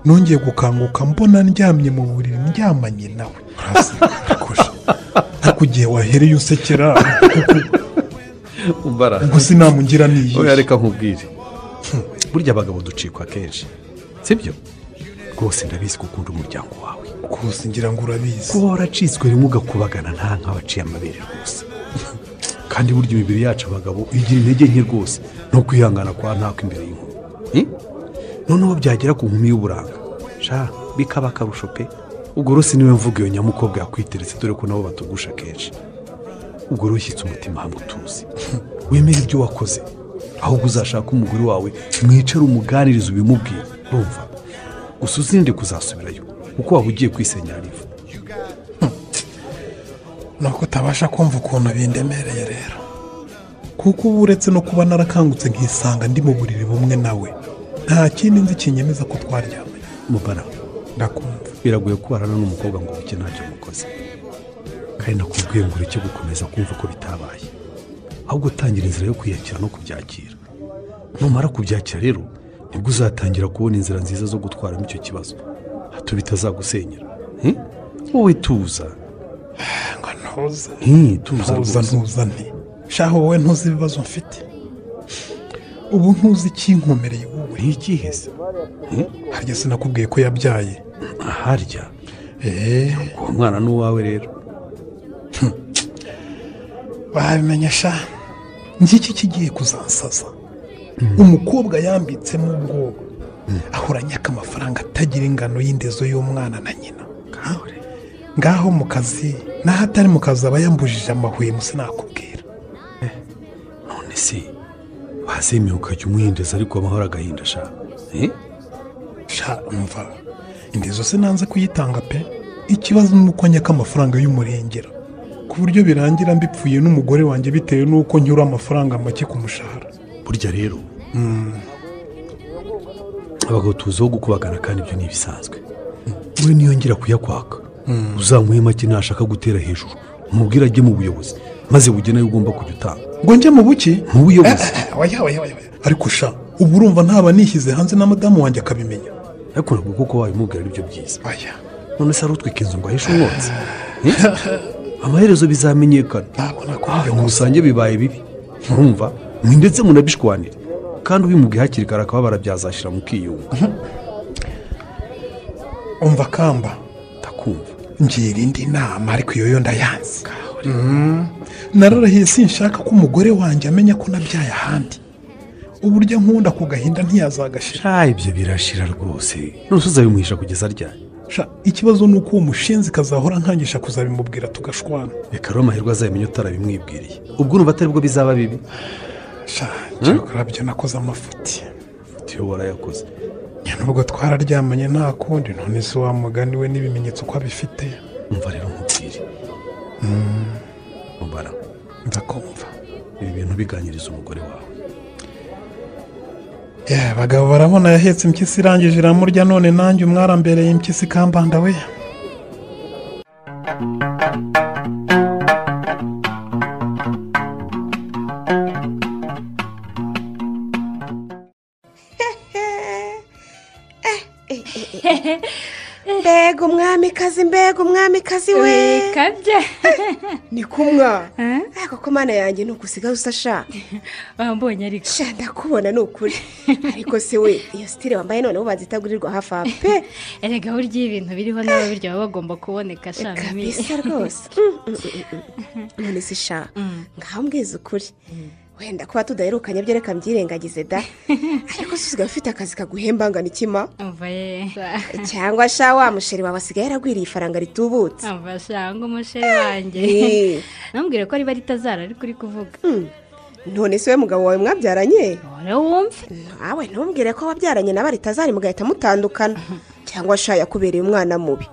nongeye gukanguka mbona ndyamye mu buriri ndyamanye nawe urasa ariko igihe wahereye usekera kuko umbara ubwo sinamungira niyi oya reka nkubwire burya abagabo ducikwa kenshi sibyo rwose ndabizi ko ukunda umuryango wawe rwose ngira ngo urabizi kuba waracitswe rimwe ugakubagana nta nk'abaciye amabere rwose kandi burya imibiri yacu abagabo igira intege nke rwose no kwihangana kwa ntako imbere y'inkumi Eh? noneho byagera ku nkumi y'uburanga sha bikaba akarusho pe ubwo rwose niwe mvuga iyo nyamukobwa yakwiteretse dore ko nabo batugusha kenshi ubwo rero ushyitse umutima hamwe utuzi wemere ibyo wakoze ahubwo uzashaka umugore wawe mwicare umuganirize ubimubwire urumva gusa uzirinde kuzasubirayo kuko waba ugiye kwisenyera ivu nuko utabasha kumva ukuntu bindemereye rero kuko uba uretse no kuba narakangutse nkisanga ndi mu buriri bumwe nawe nta kindi nzi kinyemeza ko twaryamanye mubara ndakumva biragoye kubana n'umukobwa ngo buke ntacyo mukoze kandi nakubwiye ngo ureke gukomeza kumva ko bitabaye ahubwo utangira inzira yo kwiyakira no kubyakira numara kubyakira rero nibwo uzatangira kubona inzira nziza zo gutwaramo icyo kibazo hato bitazagusenyera Eh? wowe tuza ngo ntuze Eh, tuza ntuza rwose. ntuza nti shaho wowe ntuzi ibibazo mfite ubu ntuzi ikinkomereye wowe ntikiheze harya sinakubwiye ko yabyaye aharya eee uwo mwana ni uwawe rero babimenye sha ngiki kigiye kuzansaza umukobwa yambitsemo ubwoba ahoranyaka amafaranga atagira ingano y'indezo y'umwana na nyina ngaho mu kazi naho atari mu kazi aba yambujije amahwemo sinakubwira none se wazemeye ukajya umuhindeza ariko amahoro agahinda sha Eh? sha mva indezo sinanze kuyitanga pe ikibazo ni uko nyaka amafaranga y'umurengera ku buryo birangira mbipfuye n'umugore wanjye bitewe n'uko nyura amafaranga make ku mushahara burya rero abagabo tuziho gukubagana kandi ibyo ni ibisanzwe we niyongera kuyakwaka uzamuhe make nashaka gutera hejuru umubwire ajye mu buyobozi maze bugena ayo ugomba kujya utanga ngo njye mu buki mu buyobozi waya waya waya waya. ariko sha ubu urumva ntaba nishyize hanze na madamu wanjye akabimenya ariko ntabwo kuko wabimubwira ari byo byiza waya none se arutwika inzu ngo ahishe umwotsi Eh? amaherezo bizamenyekana ntabona ko Ah, iyo ngo nkuze rusange bibaye bibi murumva mwe ndetse munabishwanire kandi ubimubwiye hakiri kare akababara byazashyira mu kiyunga umva kamba ndakumva ngira indi nama ariko iyo yo ndayanze Mm. nararahiye sinshaka ko umugore wanjye amenya ko nabyaye ahandi uburyo nkunda ku gahinda ntiyazagashira sha ibyo birashira rwose none uzabimuhisha kugeza ryari Sha, ikibazo ni uko uwo mushinzi kazahora nkangisha kuzabimubwira tugashwana reka rero amahirwe azamenya utarabimwibwiriye ubwo urumva atari bwo bizaba bibi sha cyakora byo nakoze amafuti tiyo warayakoze Ya, nubwo twararyamanye nta kundi none se wa mugani we n'ibimenyetso ko abifite umva rero nkubwire mubara ndakumva ibi bintu biganiriza umugore wawe Yeah, abagabo barabona yahetse impyisi irangije iramurya none nanjye umwarambereye impyisi ikambanda we mbega umwamikazi mbega umwamikazi we kabye ni kumwa ariko ko mana yanjye ni ugusigaye usa sha wambonye ariko sha ndakubona ni ukuri ariko se we iyo sitire wambaye noneho bazitagurirwa hafi aho pe erega burya iyo ibintu biriho nabo birya baba bagomba kuboneka shami kabisa rwose Mm, mm, mm, mm. none se sha ngaho mbwiza ukuri wenda kuba tudaherukanye byo reka mbyirengagize da ariko se usigaye ufite akazi kaguhemba angana ikima umva ye cyangwa sha wa musheri wawe asigaye yaragwiriye ifaranga ritubutse umva shanga umushere wanjye Eh, nambwire ko riba ritazara ariko uri kuvuga none se we mugabo wawe mwabyaranye ore wumve nawe ntumbwire ko wabyaranye nawe ritazari mugahita mutandukana cyangwa sha yakubereye umwana mubi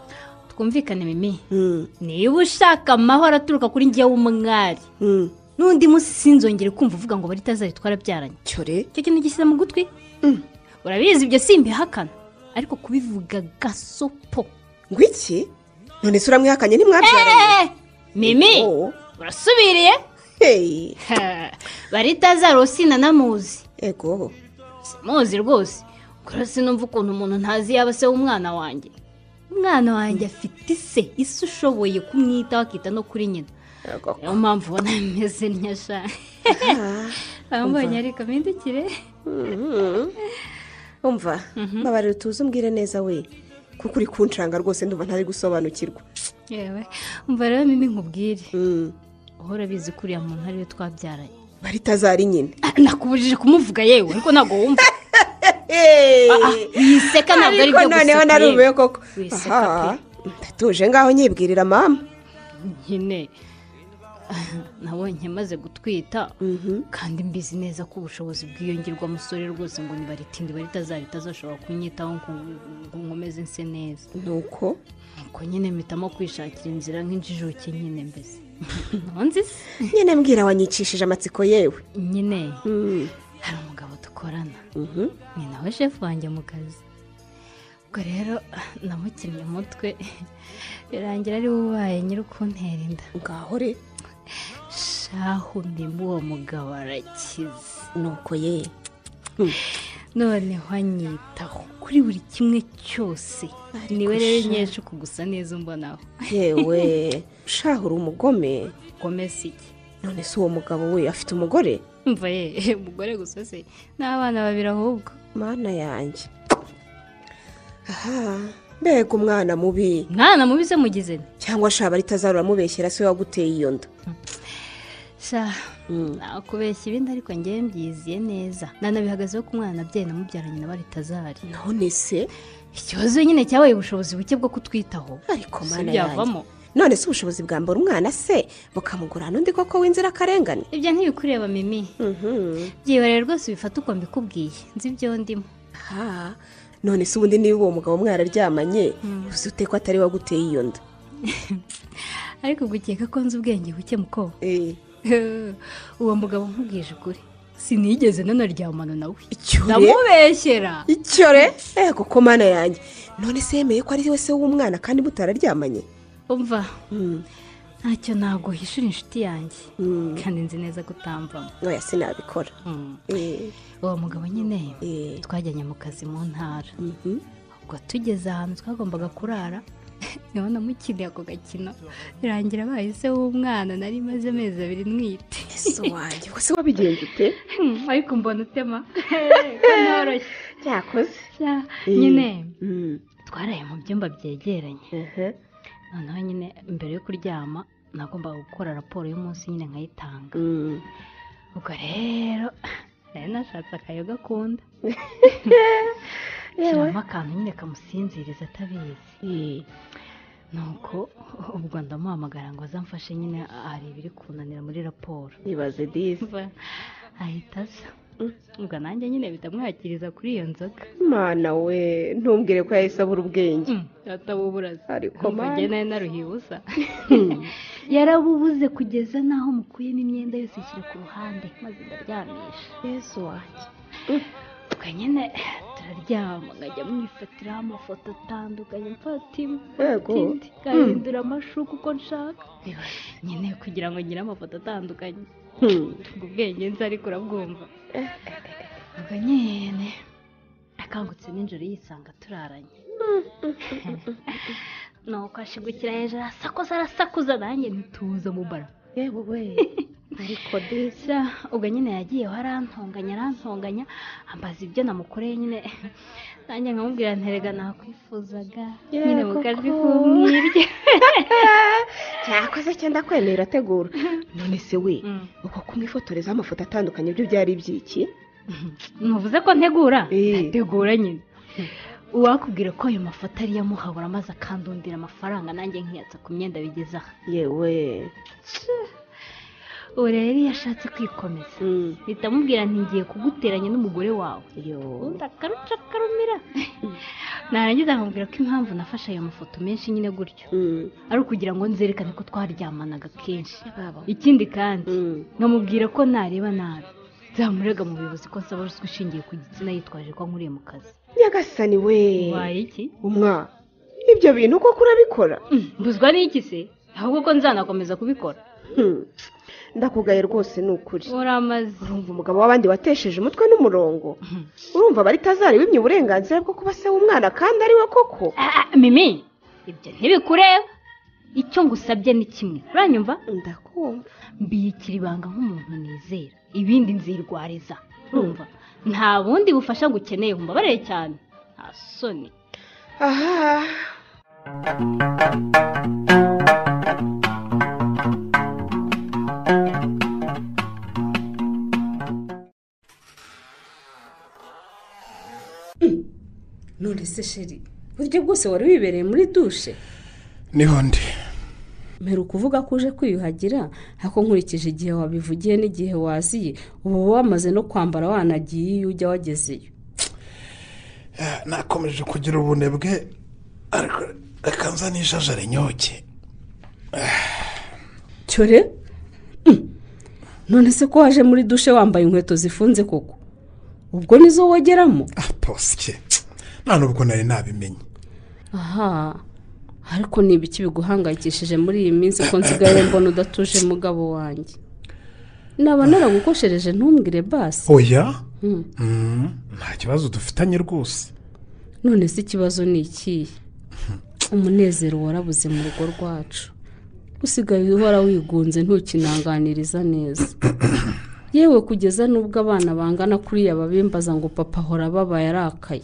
twumvikane mimi Mm, niba ushaka amahoro aturuka kuri njyewe w'umwari mm. n'undi munsi sinzongere kumva uvuga ngo baritazari twarabyaranye cyore icyo kintu gishyize mu gutwi urabizi ibyo simbihakana ariko kubivuga gasopo ngo iki none se uramwihakanye ntimwabyaranye Eh, mimi Oh, urasubiriye hey, Ha, baritazari uwo sinanamuzi ego muzi rwose kora sinumva ukuntu umuntu ntazi yaba se w'umwana wanjye umwana wanjye afite ise ise ushoboye kumwitaho akita no kuri nyina niyo mpamvu ubona bimeze neza abambonye ariko mpindukire umva mbabarira utuze umbwire neza we kuko uri kunshanga rwose ndumva ntari gusobanukirwa yewe umva rero mimi nkubwire Mm. uhora bizi ko uriya muntu ariwe twabyaranye marita azari nyine Ah, nakubujije kumuvuga yewe ariko ntabwo wumva Ah, Eee! wiseka ntabwo ari ariko byo gusa noneho kureba. narumiwe koko Wiseka aha ndatuje ngaho nyibwirira mama nyine nabonye maze gutwita kandi mbizi neza ko ubushobozi bwiyongerwamusore rwose ngo nibaritinde baritazarita azashobora kunyitaho ngo ngo nkomeze nse neza nuko nuko nyine mpitamo kwishakira inzira nk'injijuke nyine mbese ntonzi se nyine mbwira wanyicishije amatsiko yewe nyine Mm. hari umugabo dukorana Mhm. ni nawe shefu wanjye mu kazi ubwo rero namukinnye umutwe birangira ariwe ubaye nyiri ukuntera inda ngaho re shahu ndimo uwo mugabo arakize nuko ye noneho anyitaho kuri buri kimwe cyose niwe rero nyinshi uku gusa neza umbonaho yewe shahu uri umugome komesa iki none se uwo mugabo we afite umugore mva ye umugore gusa se n'abana babiri ahubwo mana yanjye aha mbega umwana mubi mwana mubi se mugize nti cyangwa shaba ritazarura amubeshyera se waguteye iyo nda sha nakubeshya ibindi ariko ngewe mbyiziye neza nanabihagazeho ku mwana abyeyi namubyaranye na baritazari none se ikibazo nyine cyabaye ubushobozi buke bwo kutwitaho ariko Si mana yanjye byavamo none se ubushobozi bwambura umwana se bukamugura n'undi koko w'inzirakarengane ibyo ntibikureba mimi Mhm. byibare rwose ubifata uko mbikubwiye nzi ibyo ndimo aha none se ubundi niba uwo mugabo mwararyamanye uzi ute ko atari waguteye iyo nda ariko gukeka ko nzi ubwenge buke muko Eh, uwo mugabo nkubwije ukuri sinigeze nanaryamana nawe icyo re- ndamubeshyera icyo re eh koko mana yanjye none se yemeye ko ari we se w'umwana kandi mutararyamanye umva Mm. ntacyo ntabwo hishura inshuti yanjye Mm. kandi nzi neza ko utambamo oya sinabikora Mm. Eh, uwo mugabo nyine eh, twajyanye mu kazi mu ntara mhm. ubwo tugeze ahantu twagombaga kurara niho namukiriye ako gakino birangira abaye se w'umwana nari maze amezi abiri ntwite yesu wanjye ubwo se wabigenza ute Hmm, ariko mbona utema ko ntoroshye cyakoze Sha, nyine twaraye mu byumba byegeranye noneho nyine mbere yo kuryama nagombaga gukora raporo y'umunsi nyine nkayitanga ubwo rero nari nashatse akayoga akunda shyiramo akantu nyine kamusinziriza atabizi nuko ubwo ndamuhamagara ngo azamfashe nyine hari ibiri kunanira muri raporo ibaze dizi Mva, ahita aza ubwo nanjye nyine bitamwakiriza kuri iyo nzoga mana we ntumbwire ko yahise abura ubwenge atabuburaza Ariko nge mana. nawe naruhiye ubusa yarabubuze kugeza n'aho mukuyemo imyenda yose ishyira ku ruhande maze ndaryamisha yesu wanjye ubwo nyine turaryama nkajya mwifatiraho amafoto atandukanye mfata imwe Yego. mfata indi ngahindura amashuka uko nshaka nyine kugira ngo ngire amafoto atandukanye ubwo ubwenge nzi ariko urabwumva ubwo nyine akangutse nijoro yisanga turaranye nuko ashigukira hejuru arasakuza arasakuza nanjye ntituza mu bara yewe we ariko dizi sha ubwo nyine yagiyeho arantonganya arantonganya ambaza ibyo namukoreye nyine nanjye nkamubwira nterega nakwifuzaga Yeah, nyine mu koko. kazi k'umwibye cyakoze cyenda kwemera ategura none se we Mm. uko kumwifotorezaho amafoto atandukanye byo byari iby'iki ntuvuze ko ntegura Eh. tegura nyine uwakubwira ko ayo mafoto ari yo amuhabura maze akandundira amafaranga nanjye nkiyatsa ku myenda bigeze aha yewe ubu rero iyo ashatse kwikomeza Mm. mpita amubwira nti ngiye kuguteranya n'umugore wawe yo ubundi akaruca akarumira narangiza nkamubwira ko impamvu nafashe ayo mafoto menshi nyine gutyo Mm. ari ukugira ngo nzerekane ko twaryamanaga kenshi baba. ikindi kandi Mm. nkamubwira ko nareba nabi nzamurega mu buyobozi ko nsaba ruswa ishingiye ku gitsina yitwaje ko nkuriye mu kazi nyagasani we waye iki umwa ibyo bintu koko urabikora Mm, mbuzwa n'iki se ahubwo ko nzanakomeza kubikora Hmm. ndakugaye rwose ni ukuri uramaze urumva umugabo w'abandi watesheje umutwe n'umurongo urumva baritazari wimye uburenganzira bwo kuba se w'umwana kandi ari we koko Ah, ah, mimi ibyo ntibikureba icyo ngusabye ni kimwe uranyumva ndakumva mbikira ibanga nk'umuntu nizera ibindi nzirwariza urumva nta bundi bufasha ngukeneye umbabarire cyane nta soni aha none se sheri buryo bwose wari wibereye muri dushe niho ndi mbere ukuvuga ko uje kwiyuhagira ariko nkurikije igihe wabivugiye n'igihe waziye uba wamaze no kwambara wanagiye iyo ujya wagezeyo Ah, nakomeje kugira ubunebwe ariko reka nzanishajara inyoke cyore Mm. none se ko waje muri dushe wambaye inkweto zifunze koko ubwo nizo wogeramo ah posike nta nubwo nari nabimenye aha ariko ni ibiki biguhangayikishije muri iyi minsi ko nsigaye mbona udatuje mugabo wanjye naba naragukoshereje ntumbwire basi oya Mm, nta kibazo dufitanye rwose none se ikibazo ni ikihe umunezero warabuze mu rugo rwacu usigaye uhora wigunze ntukinanganiriza neza yewe kugeza n'ubwo abana bangana kuriya babimbaza ngo papa ahora ababaye arakaye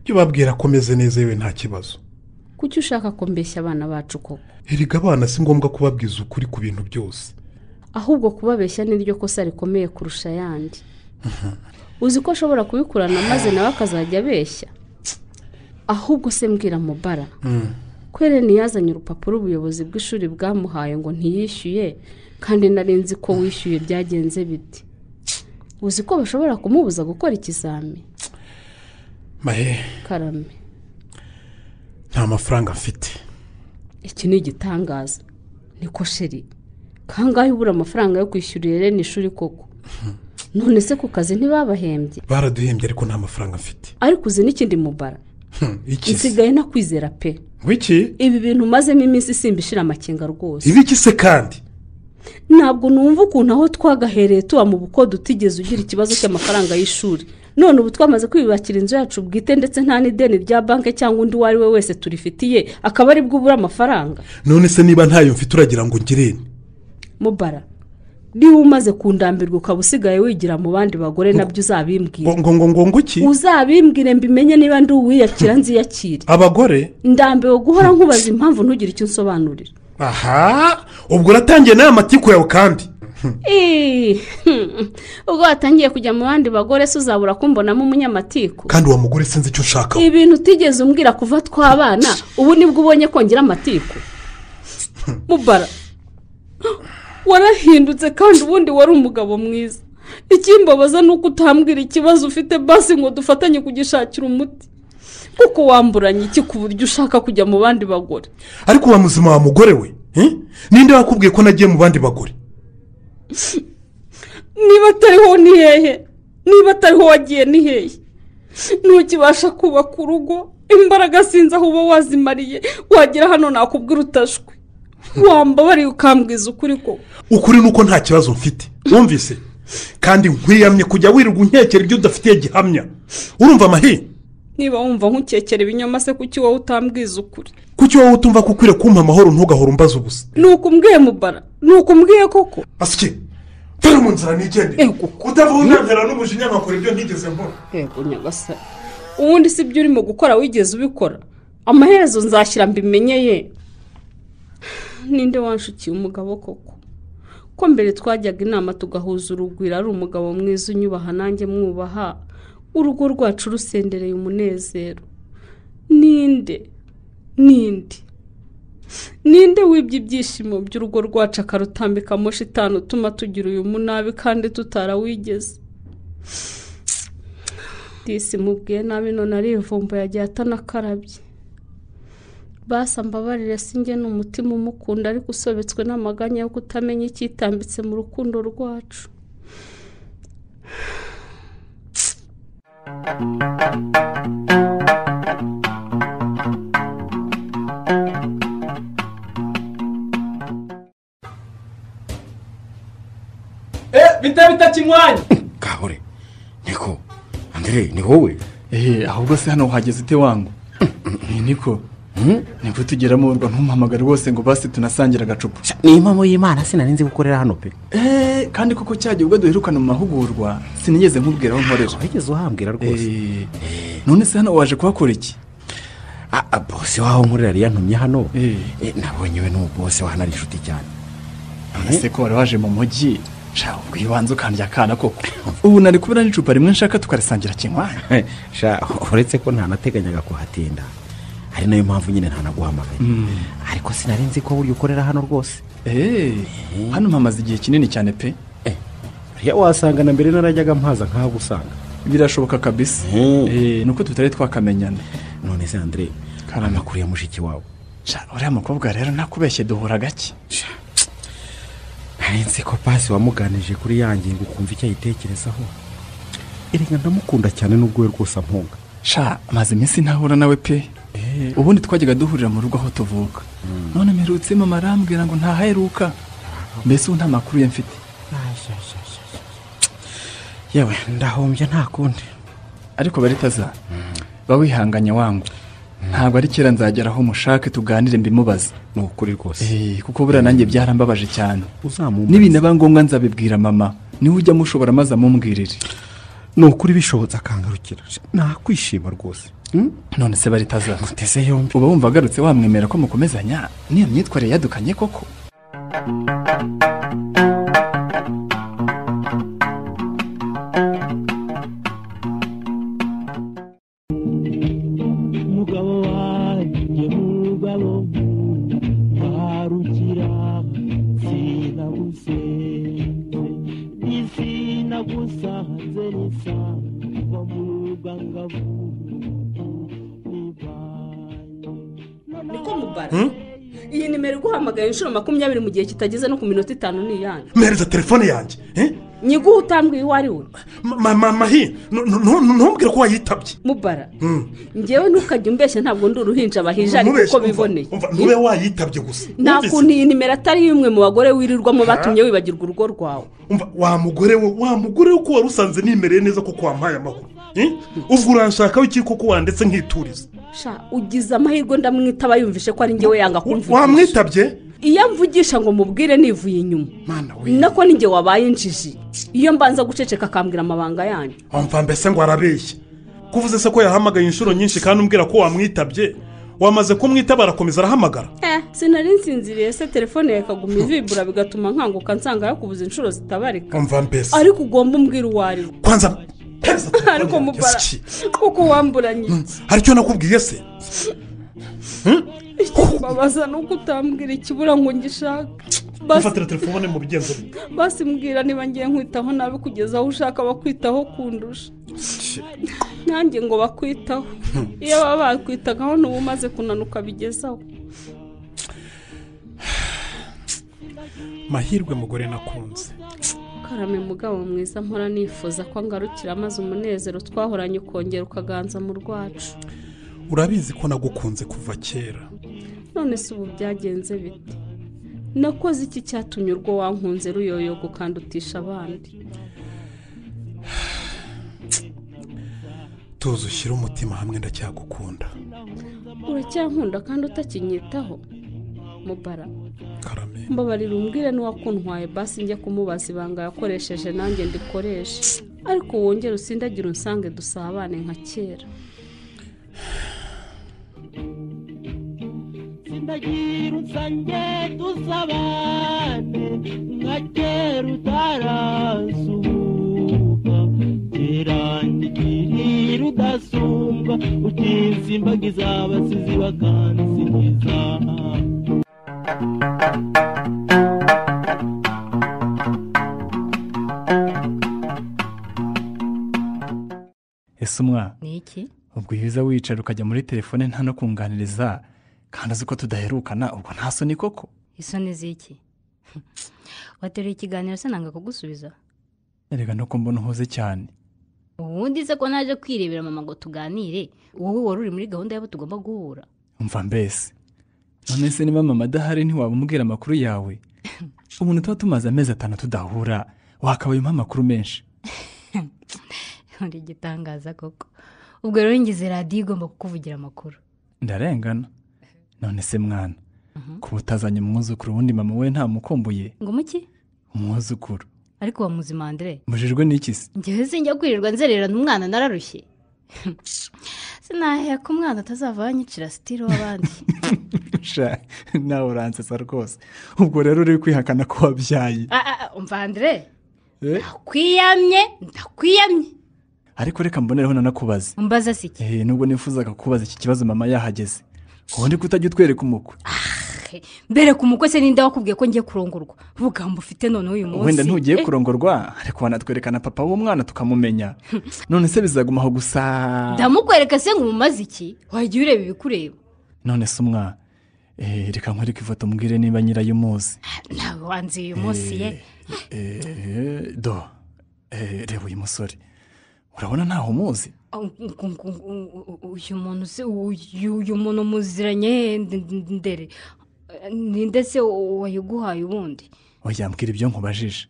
jya ubabwira ko umeze neza yewe nta kibazo kuki ushaka ko mbeshya abana bacu koko erega abana si ngombwa kubabwiza ukuri ku bintu byose ahubwo kubabeshya ni ryo kosa rikomeye kurusha ayandi uzi ko ashobora kubikurana maze nawe akazajya abeshya ahubwo se mbwira mubara kwere ntiyazanye urupapuro ubuyobozi bw'ishuri bwamuhaye ngo ntiyishyuye kandi nari nzi ko wishyuye byagenze bite uzi ko bashobora kumubuza gukora ikizami mahe karame nta mafaranga mfite iki ni igitangaza niko sheri kangahe ubura amafaranga yo kwishyurira irene ishuri koko none se ku kazi ntibabahembye baraduhembye ariko nta mafaranga mfite ariko uzi n'ikindi mubara Hmm, iki se nsigaye nakwizera pe wiki ibi bintu umazemo iminsi isimbishira amakenga rwose ibi iki se kandi ntabwo numva ukuntu aho twagahereye tuba mu bukode utigeze ugira ikibazo cy'amafaranga y'ishuri none ubu twamaze kwiyubakira inzu yacu bwite ndetse nta n'ideni rya banki cyangwa undi uwo ari we wese turifitiye akaba ari bwo ubura amafaranga none se niba ntayo mfite uragira ngo ngirene mubara niba umaze kundambirwa ukaba usigaye wigira mu bandi bagore nabyo ngo uzabimbwira ngo ngo ngo iki uzabimbwire mbimenye niba ndi uwiyakira nziyakire abagore ndambiwe guhora nkubaza impamvu ntugire icyo unsobanurira aha ubwo uratangiye nawe amatiku yawe kandi Ih, hmm, ubwo watangiye kujya mu bandi bagore se uzabura kumbonamo umunyamatiku kandi uwo mugore sinzi icyo ushaka ibintu utigeze umbwira kuva twabana ubu nibwo ubonye kongera amatiku mubara warahindutse kandi ubundi wari umugabo mwiza ikimbabaza ni uko utambwira ikibazo ufite basi ngo dufatanye kugishakira umuti kuko wamburanye iki ku buryo ushaka kujya mu bandi bagore ariko uba muzima wa mugore we eh? ninde wakubwiye ko nagiye mu bandi bagore niba atariho ni hehe niba atariho wagiye ni hehe ntukibasha kubaka urugo imbaraga sinzi aho uba wazimariye wagera hano nakubwira utashwe wambabariye ukambwiza ukuri ko ukuri ni uko nta kibazo mfite wumvise kandi nkwiyamye kujya wirirwa unkekera ibyo udafitiye gihamya urumva amahe niba wumva nkukekera ibinyoma se kuki wowe utambwiza ukuri kuki wowe utumva ko ukwiye kumpa amahoro ntugahora umbaza ubusa ni ukumbwiye mubara ni ukumbwiye koko asike dore mu nzira nigendere Ego. utavunjantera n'umujinya nkakora ibyo ntigeze nkora yego nyagasani ubundi si ibyo urimo gukora wigeze ubikora amaherezo nzashyira mbimenyeye ninde wanshukiye umugabo koko ko mbere twajyaga inama tugahuza urugwiro ari umugabo mwiza unyubaha nanjye mwubaha urugo rwacu rusendereye umunezero ninde ninde ninde wibye ibyishimo by'urugo rwacu akarutambika moshi itanu utuma tugira uyu munabi kandi tutarawigeze disi mubwiye nabi none arivumbuye agiye atanakarabye basa mbabarire singe ni umutima umukunda ariko usobetswe n'amaganya yo kutamenya icyitambitse mu rukundo rwacu bita bita kinywanya kahore niko andere ni wowe eee ahubwo se hano wahageze ute wangu Eh, niko nibwo tugeramo urwa ntumpamagare rwose ngo basi tunasangire agacupa ni impamo y'imana sinari nzi gukorera hano pe eee kandi koko cya gihe ubwo duherukana mu mahugurwa sinigeze nkubwira aho nkorera wigeze uhambwira rwose Eee, none se hano waje kuhakora iki Ah, ah, bose waho nkorera yantumye hano Eh. Eh, nabonye we n'uwo bose wa hano ari inshuti cyane none se ko wari waje mu mujyi shaka ubwibanze ukandya akana koko ubu nari kubona n'icupa rimwe nshaka tukarisangira kinywanya Eh, sha uretse ko ntanateganyaga kuhatinda ari nayo mpamvu nyine ntanaguhamagaye ariko sinari nzi ko burya ukorera hano rwose eee hano mpamaze igihe kinini cyane pe buriya wasanga na mbere narajyaga mpaza nkaho gusanga birashoboka kabisa Mhm. Eee, ni uko tutari twakamenyana none se andre Karame. amakuru ya mushiki wawe Sha, uriya mukobwa rero nakubeshye duhura gake nari nzi ko pasi wamuganije kuri ya ngingo ukumva icyo ayitekerezaho erega ndamukunda cyane n'ubwo we rwose ampunga sha amaze iminsi ntahura nawe pe ubundi twajyaga duhurira mu rugo aho tuvuka none mperutse mama arambwira ngo ntahaheruka mbese ubu nta makuru ye mfite yewe ndahombye nta kundi ariko baritaza ba wihanganye wangu ntabwo ari kera nzagera aho mushake tuganire mbimubaze ni ukuri rwose Eh, kuko buriya nanjye byarambabaje cyane uzamumbaza nibinaba ngombwa nzabibwira mama niwe ujya mushobora maze amubwirire ni ukuri bishobotse akangarukira nakwishima rwose none se baritaza muteze yombi uba wumva agarutse wamwemera ko mukomezanya n'iyo myitwarire yadukanye koko umugabo wanjye mugabo ntarukira sinagusenze nisinagusanze nisangwa mu rwangavu niko mubara iyi nimero iguhamagaye inshuro makumyabiri mu gihe kitageze no ku minota itanu ni iyanyu mpereza telefone yanjye eh? nyiguhe utambwiye uwo ari we Ma- ma- mahi nu- nu- nu- ntumbwire ko wayitabye mubara Mm. ngewe ntukajya umbeshya ntabwo ndi uruhinja bahija ariko Ntubeshye, uko umva, biboneye umva, ntube wayitabye gusa nta Wumvise? kuntu iyi nimero atari y'umwe mu bagore wirirwamo batumye wibagirwa urugo rwawe umva wa mugore we wa mugore we ko wari usanze nimereye neza koko wampaye amahoro Eh? ubwo uranshakaho iki koko wandetse nkituriza sha ugize amahirwe ndamwitaba yumvishe ko ari ngewe yanga kumvugisha wamwitabye iyo amvugisha ngo mubwire nivuye inyuma mana we nako ni nge wabaye injiji iyo mbanza guceceka akambwira amabanga yanyu wumva mbese ngo arabeshya kuvuze se ko yahamagaye inshuro nyinshi kandi umbwira ko wamwitabye wamaze kumwitaba arakomeza arahamagara eh sinari nsinziriye se telefone yakaguma ivibura bigatuma nkanguka nsanga yakubuze inshuro zitabarika umva mbese ariko ugomba umbwira uwo ari we kwanza mpereza telefone ariko yanjye, mubara se iki? kuko wamburanye hari icyo nakubwiye se ikibabaza ni uko utambwira ikibura ngo ngishake basi ufatira telefone mu bigenzo bye basi mbwira niba ngiye nkwitaho nabi kugeza aho ushaka bakwitaho kundusha nanjye ngo bakwitaho iyo baba bakwitagaho n'ubu umaze kunanuka bigezaho mahirwe mugore nakunze karame mugabo mwiza mpora nifuza ko ngarukira maze umunezero twahoranye ukongera ukaganza mu rwacu urabizi ko nagukunze kuva kera none se ubu byagenze bite nakoze iki cyatumye urwo wankunze ruyoyogo kandi utisha abandi tuzi ushyire umutima hamwe ndacyagukunda uracyankunda kandi utakinyitaho mubara karame mbabarira umbwire n'uwakuntwaye basi njya kumubaza ibanga yakoresheje nanjye ndikoreshe ariko wongere usindagire unsange dusabane nka kera sindagira usange dusabane nka kera utarasuhuka kera ndigirira udasumbwa utinsimbagiza abasizi bakansingiza ese umwana ni iki ubwo iyo uza wicara ukajya muri telefone nta no kunganiriza kandi uzi ko tudaherukana ubwo nta soni koko isoni z'iki wateruye ikiganiro se nanga kugusubiza erega nuko mbona uhuze cyane ubundi se ko naje kwirebera mama ngo tuganire wowe wari uri muri gahunda y'abo tugomba guhura umva mbese none se niba mama adahari ntiwaba umubwira amakuru yawe umuntu tuba tumaze amezi atanu tudahura wakabaye umpa amakuru menshi uri igitangaza koko ubwo rero ngize radiyo igomba kukuvugira amakuru ndarengana none se mwana kuba utazanye umwuzukuru ubundi mama we ntamukumbuye ngo muki umwuzukuru ariko wa muzima andre mujijwe n'iki se njyewe sinjya kwirirwa nzererana umwana nararushye sinahera ko umwana atazava yanyicira sitiri w'abandi Sha, nawe uransetsa rwose ubwo rero uri kwihakana ko wabyaye Ah, ah, ah, umva andre Eh, kwiyamye ndakwiyamye ariko reka mbonereho nanakubaza umbaza si iki Eh, nubwo nifuzaga kubaza iki kibazo mama yahageze ubundi ko utajya utwereka umukwe mbere ku mukwe se ninde wakubwiye ko ngiye kurongorwa vuga ngo ufite noneho uyu munsi wenda ntugiye Eh, kurongorwa ariko wanatwerekana papa w'umwana tukamumenya none se bizagumaho gusa ndamukwereka se ngo umumaze iki wajya ureba ibikureba none se umwana Eh, reka nkwereke ifoto mbwire niba nyirayo umuzi ntawe wanzuye uyu munsi ye Eh, do Eh, reba uyu musore urabona ntawe umuzi uyu muntu se uyu uyu muntu muziranye nde- nde- ndere Eh, ninde se wayiguhaye ubundi wajyambwira ibyo nkubajije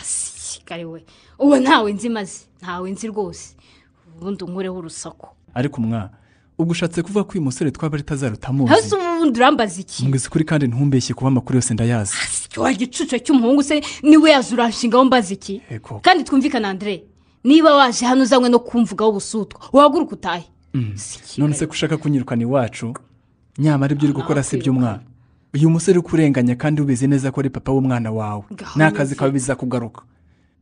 sikare we uwo ntawe nzi maze ntawe nzi rwose ubundi unkureho urusaku ariko umwa ubwo ushatse kuvuga ko uyu musore twaba ari tazara hasi utamuzi ubundi urambaza iki mbwiza ukuri kandi ntumbeshye kuba amakuru yose ndayazi wa gicucu cy'umuhungu se niwe yaje uranshingaho mbaza iki Ego. kandi twumvikane andre niba waje hano uzanywe no kumvugaho ubusutwa wahaguruka utahe Mm. none se ko ushaka kunyirukana iwacu nyamara ibyo uri gukora si byo umwana uyu musore uri kurenganya kandi ubizi neza ko ari papa w'umwana wawe Gahunda n'akazi kawe bizakugaruka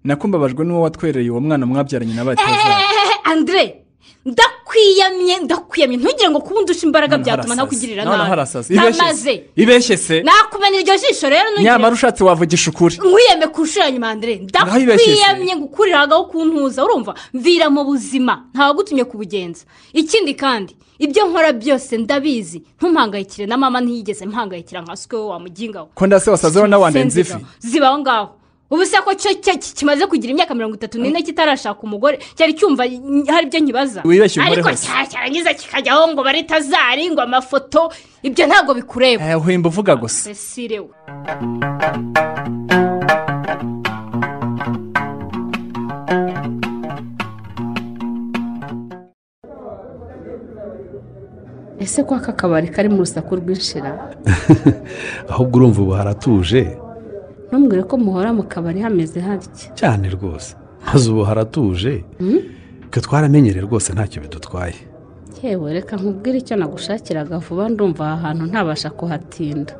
nako mbabajwe n'uwo watwereye uwo mwana mwabyaranye na bateza Eh, andre ndakwiyamye ndakwiyamye ntugire ngo kuba undusha imbaraga Noneho harasazi. byatuma ntakugirira Noneho nabi harasazi. Ibeshye Ntamaze. se. ibeshye se nakumena iryo jisho rero nyamara ntugire ushatse wavugisha ukuri nkwiyeme ku nshuro ya nyuma andre Naho ibeshye se. ndakwiyamye ngo ukuriragaho kuntuza urumva mvira mu buzima ntawagutumye kubugenza ikindi kandi ibyo nkora byose ndabizi ntumpangayikire na mama ntiyigeze mpangayikira nka sikwe we wamugingaho ko ndase wasazeho n'awandi nzifi zibaho ngaho ubu se ko cyo cyo ki- kimaze kugira imyaka mirongo itatu n'ine kitarashaka umugore cyari cyumva n- hari ibyo nkibaza Wibeshye umugore ariko hose. cya- cyarangiza kikajyaho ngo bare tazari ngo amafoto ibyo ntabwo bikureba Eh, uhimba uvuga gusa cecile we ese ko aka kabari kari mu rusaku rw'inshira ahubwo urumva ubu haratuje ntumbwire ko muhora mu kabari hameze hatya cyane rwose maze ubu haratuje twe twaramenyere rwose ntacyo bidutwaye yewe reka nkubwire icyo nagushakiraga vuba ndumva aha hantu ntabasha kuhatinda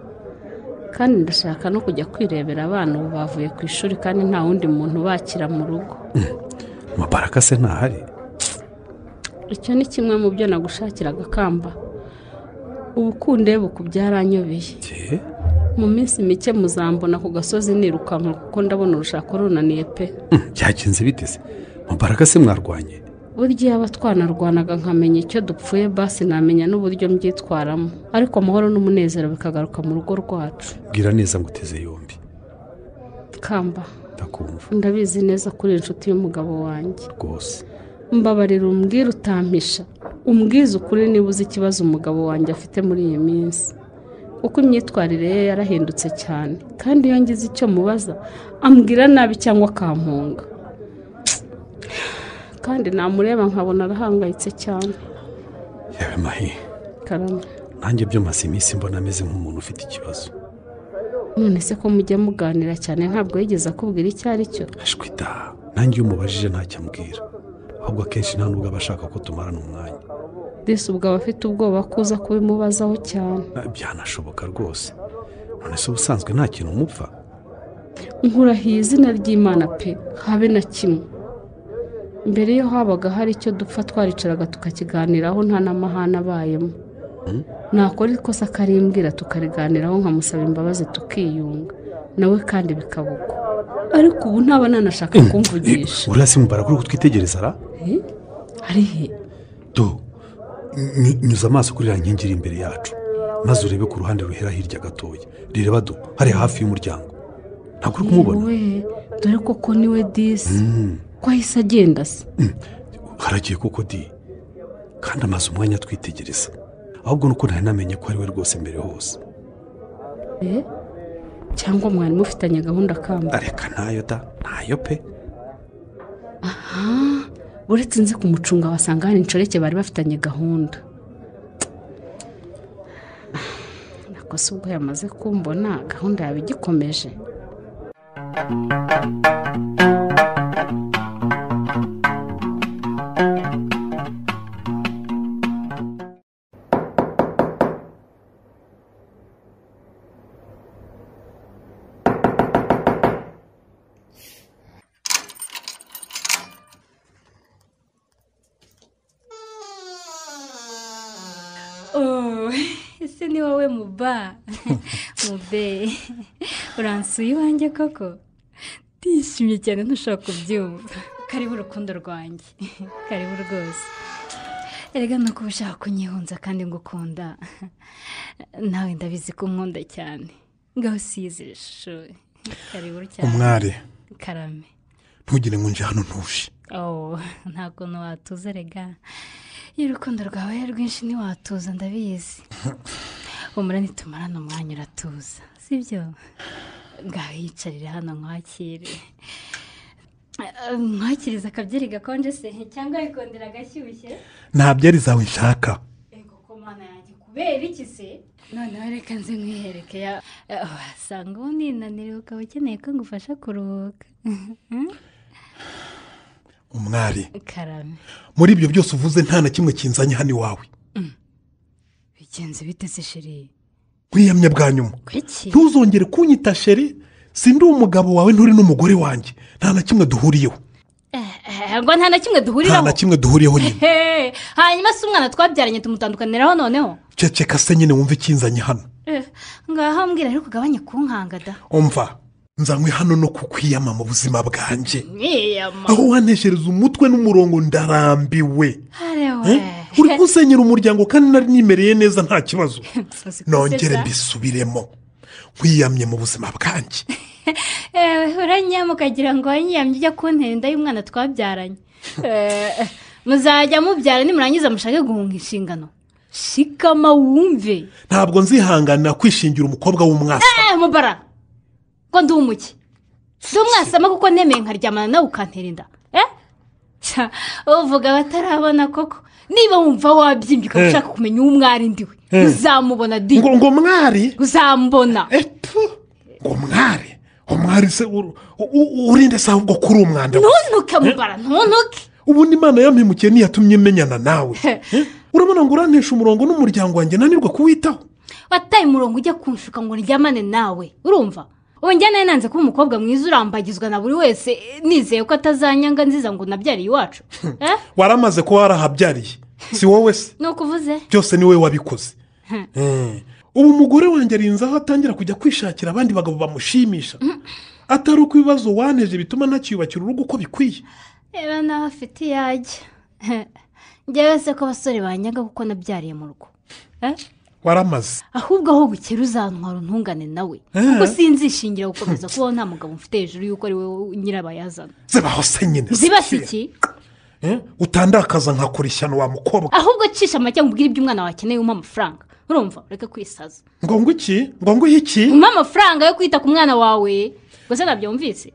kandi ndashaka no kujya kwirebera abana ubu bavuye ku ishuri kandi nta wundi muntu ubakira mu rugo amaparaka se ntahari icyo ni kimwe mu byo nagushakiraga kamba ubukunde buku byaranyobeye Jye? mu minsi mike muzambona ku gasozi nirukanka kuko ndabona urushako runaniye pe Hmm, byagenze bite se amaparaka se mwarwanye burya yaba twanarwanaga nkamenya icyo dupfuye basi namenya n'uburyo mbyitwaramo ariko amahoro n'umunezero bikagaruka mu rugo rwacu bwira neza ngo uteze yombi kamba ndakumva ndabizi neza ko uri inshuti y'umugabo wanjye rwose mbabarira umbwire utampisha umbwize ukuri niba uzi ikibazo umugabo wanjye afite muri iyi minsi kuko imyitwarire ye yarahindutse cyane kandi iyo ngize icyo mubaza ambwira nabi cyangwa akampunga kandi namureba nkabona arahangayitse cyane yewe mahi karame nanjye byo maze iminsi mbona ameze nk'umuntu ufite ikibazo none se ko mujya muganira cyane ntabwo yigeze akubwira icyo ari cyo ashwita nanjye iyo umubajije ntacyo ambwira ahubwo akenshi nta nubwo aba ashaka ko tumarana umwanya disi ubwo aba afite ubwoba ko uza kubimubazaho cyane Ah, byanashoboka rwose none se ubusanzwe nta kintu umupfa nkurahiye izina ry'imana pe habe na kimwe mbere yo habaga hari icyo dupfa twaricaraga tukakiganiraho nta n'amahane abayemo nakora ikosa akarimbwira tukariganiraho nkamusaba imbabazi tukiyunga nawe kandi bikaba uko ariko ubu ntaba nanashaka kumvugisha uriya se mubara kuri kutwitegereza ra Eh? ari he do ny- nyuza amaso kuri iriya nkingi iri imbere yacu maze urebe ku ruhande ruhera hirya gatoya rireba do hariya hafi y'umuryango ntabwo uri kumubona yewe dore koko niwe disi Mm. ko ahise agenda se haragiye koko di kandi amaze umwanya atwitegereza ahubwo nuko ntari namenye ko ari we rwose mbere hose Eh? cyangwa mwari mufitanye gahunda kamba areka ntayo da ntayo pe Ah, uretse nze kumucunga wasanga hari inshoreke bari bafitanye gahunda kosa ubwo yamaze kumbona gahunda yawe igikomeje Oh, ese ni wowe muba mube uransuye iwanjye koko ndishimye cyane ntushobora kubyumva karibu urukundo rwanjye karibu rwose erega nuko uba ushaka kunyihunza kandi ngukunda nawe ndabizi ko unkunda cyane ngaho usize ishuri karibu cyane Umwari. karame ntugire ngo nje hano ntuje oh nta kuntu watuza rega iyo urukundo rwawe ari rwinshi ntiwatuza ndabizi umura nitumarana umwanya uratuza sibyo ngaho yicarire hano nkwakire Eh, nkwakiriza akabyeri gakonje se cyangwa bikondera agashyushye nta byari zawe nshaka kubera iki se noneho reka nze nkwihereke ya eh, wasanga ubundi ninaniriwe ukaba ukeneye ko ngufasha kuruhuka umwari karame muri ibyo byose uvuze nta na kimwe kinzanye hano iwawe bigenze biteze sheri nkwiyamya bwa nyuma kuki ntuzongere kunyita sheri sindi umugabo wawe nturi n'umugore wanjye nta na kimwe duhuriyeho Eh, ngo nta na kimwe nta na duhuriraho kimwe duhuriyeho nyine Hehe, hanyuma se umwana twabyaranye tumutandukaniraho noneho ceceka se nyine wumve ikinzanye hano Eh, ngaho mbwira rero kugabanya kunkanga da umva nzanywe hano no kukwiyama mu buzima bwanjye mwiyama aho wantekereza umutwe n'umurongo ndarambiwe harewe Eh? uri kusenyera umuryango kandi nari nimereye neza nta kibazo nongere mbisubiremo nkwiyamye mu buzima bwanjye ewe uranyama ukagira ngo wanyiyamye ujya kuntera inda y'umwana twabyaranye Eh, muzajya mubyara nimurangiza mushake guhunga inshingano shikama wumve ntabwo nzihanganira kwishingira umukobwa w'umwasa Eh, mubara ngo ndi umuki ndi umwasama kuko nemeye nkaryamana nawe ukantera inda Eh? Tsa, uvuga abatarabona koko niba wumva wabyimbye ukaba Eh. ushaka kumenya uwo umwari ndiwe Eh. uzamubona di ngo ngo mwari uzambona ngo mwari umwari se uru- u- u- urinde se ahubwo kuri umwanda we. ntuntuke mubara ntuntuke ubundi imana yampemukiye ntiyatumye menyana nawe Eh? urabona ngo urantisha umurongo n'umuryango wanjye nanirwa kuwitaho wataye umurongo ujya kunshuka ngo ndyamane nawe urumva wongera nawe nanze kuba umukobwa mwiza urambagizwa na buri wese eh, nizeye ko atazanyanga nziza ngo nabyariye iwacu Eh? waramaze kuba warahabyariye si wowe se ni ukuvuze byose ni wowe wabikoze Hmm. Eh. ubu umugore wanjye arinze aho atangira kujya kwishakira abandi bagabo bamushimisha atari uko ibibazo waneje bituma ntacyubakira urugo uko bikwiye reba nawe afite iyajya njyewe se ko abasore banyaga kuko nabyariye mu rugo Eh? waramaze ahubwo aho bukera uzantwara untungane nawe kuko sinzishingira gukomeza kubaho nta mugabo mfite hejuru y'uko ari we nyirabayazana zibaho se nyine zibasa iki Eh? utandakaza nkakora ishyano wa mukobwa ahubwo cisha amajya nkubwire ibyo umwana wakeneye umpa amafaranga urumva ureke kwisaza ngo ngo iki ngo ngo iki umpa amafaranga yo kwita ku mwana wawe ngo se nabyumvise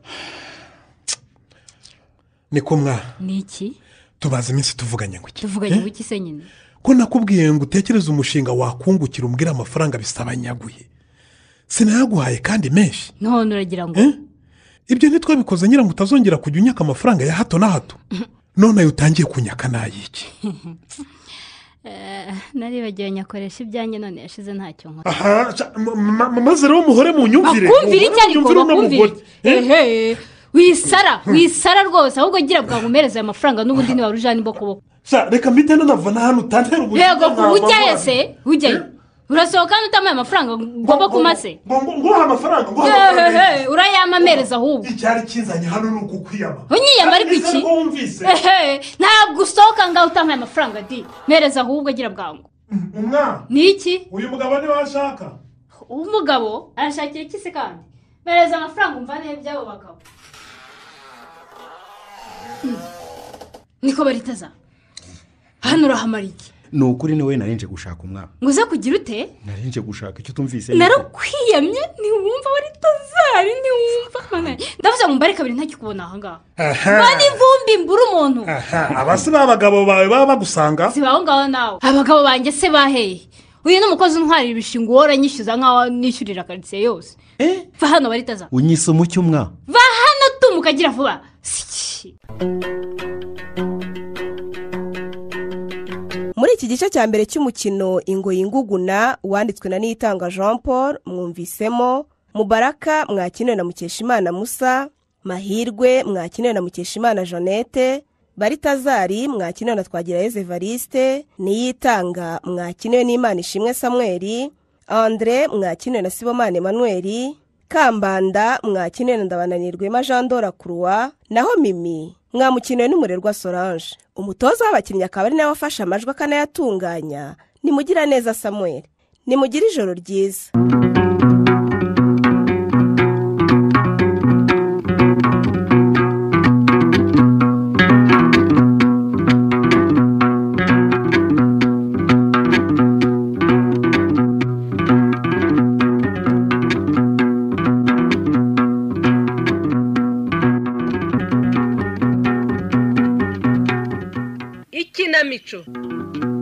ni ko mwana ni iki tubaze iminsi tuvuganye ngo iki tuvuganye Eh? buki se nyine ko nakubwiye ngo utekereze umushinga wakungukira umbwire amafaranga bisabanyaguye sinayaguhaye kandi menshi none uragira ngo Eh? ibyo ntitwabikoze ngira ngo utazongera kujya unyaka amafaranga ya hato na hato none ayo utangiye kunyaka n'ayiki Eh, naribagiwe nyakoresha ibyanjye none yashize ntacyo nkora aha ca- ma- ma- ma- maze rero muhore mu nyumvire bakumvire icyo ariko Munyumvire uno bakumvire mugore. Eh? ehe wisara wisara rwose ahubwo gira bwa ngumereze ayo mafaranga n'ubundi ntiwaba ujana imbokoboko Ca, reka mpite nanava na hano utantera ubuzima yego nka kuba ujyayo mama. se ujyayo urasohoka kandi utamaye amafaranga ngomba kumase ngo ngo- nguha amafaranga nguha amafaranga ehehe urayamamereza ahubwo icyari kinzanye hano ni ukukwiyama unyiyama ariko Ese iki ko wumvise ehe ntabwo usohoka ngaho utamaye amafaranga di mereza ahubwo gira bwangu umwana ni iki uyu mugabo niwe ashaka uwo mugabo arashakira iki se kandi mereza amafaranga umvane by'abo bagabo Hmm. niko baritaza hano urahamara iki ni ukuri niwe narinje gushaka umwana ngo uze kugira ute narinje gushaka icyo tumvise ni uko. narakwiyamye ntiwumva baritazari ntiwumva Mana, ndavuze ngo mbare kabiri ntakikubona ahangaha mbane ivumbi mbura umuntu abasi b'abagabo bawe baba bagusanga siba aho ngaho nawe abagabo banjye se baheye uyu ni umukozi untwarira ibishinga uhora anyishyuza nkaho nishyurira karitsiye yose va hano baritaza unyise umucyo umwa va hano tumuka agira vuba Siki. muri iki gice cya mbere cy'umukino ingoyi nguguna wanditswe na niyitanga jean paul mwumvisemo mubaraka mwakinewe na mukeshimana musa mahirwe mwakinewe na mukeshimana jeannette baritazari mwakinewe na twagirayezu evariste niyitanga mwakinewe n'imana ishimwe samweri andre mwakinewe na sibomane manuel kambanda mwakinewe na ndabananirwema jean dora croix naho mimi mwamukinewe n'umurerwa solange umutoza w'abakinnyi akaba ari nawe wafashe amajwi akanayatunganya nimugira neza samuel nimugire ijoro ryiza ikinamico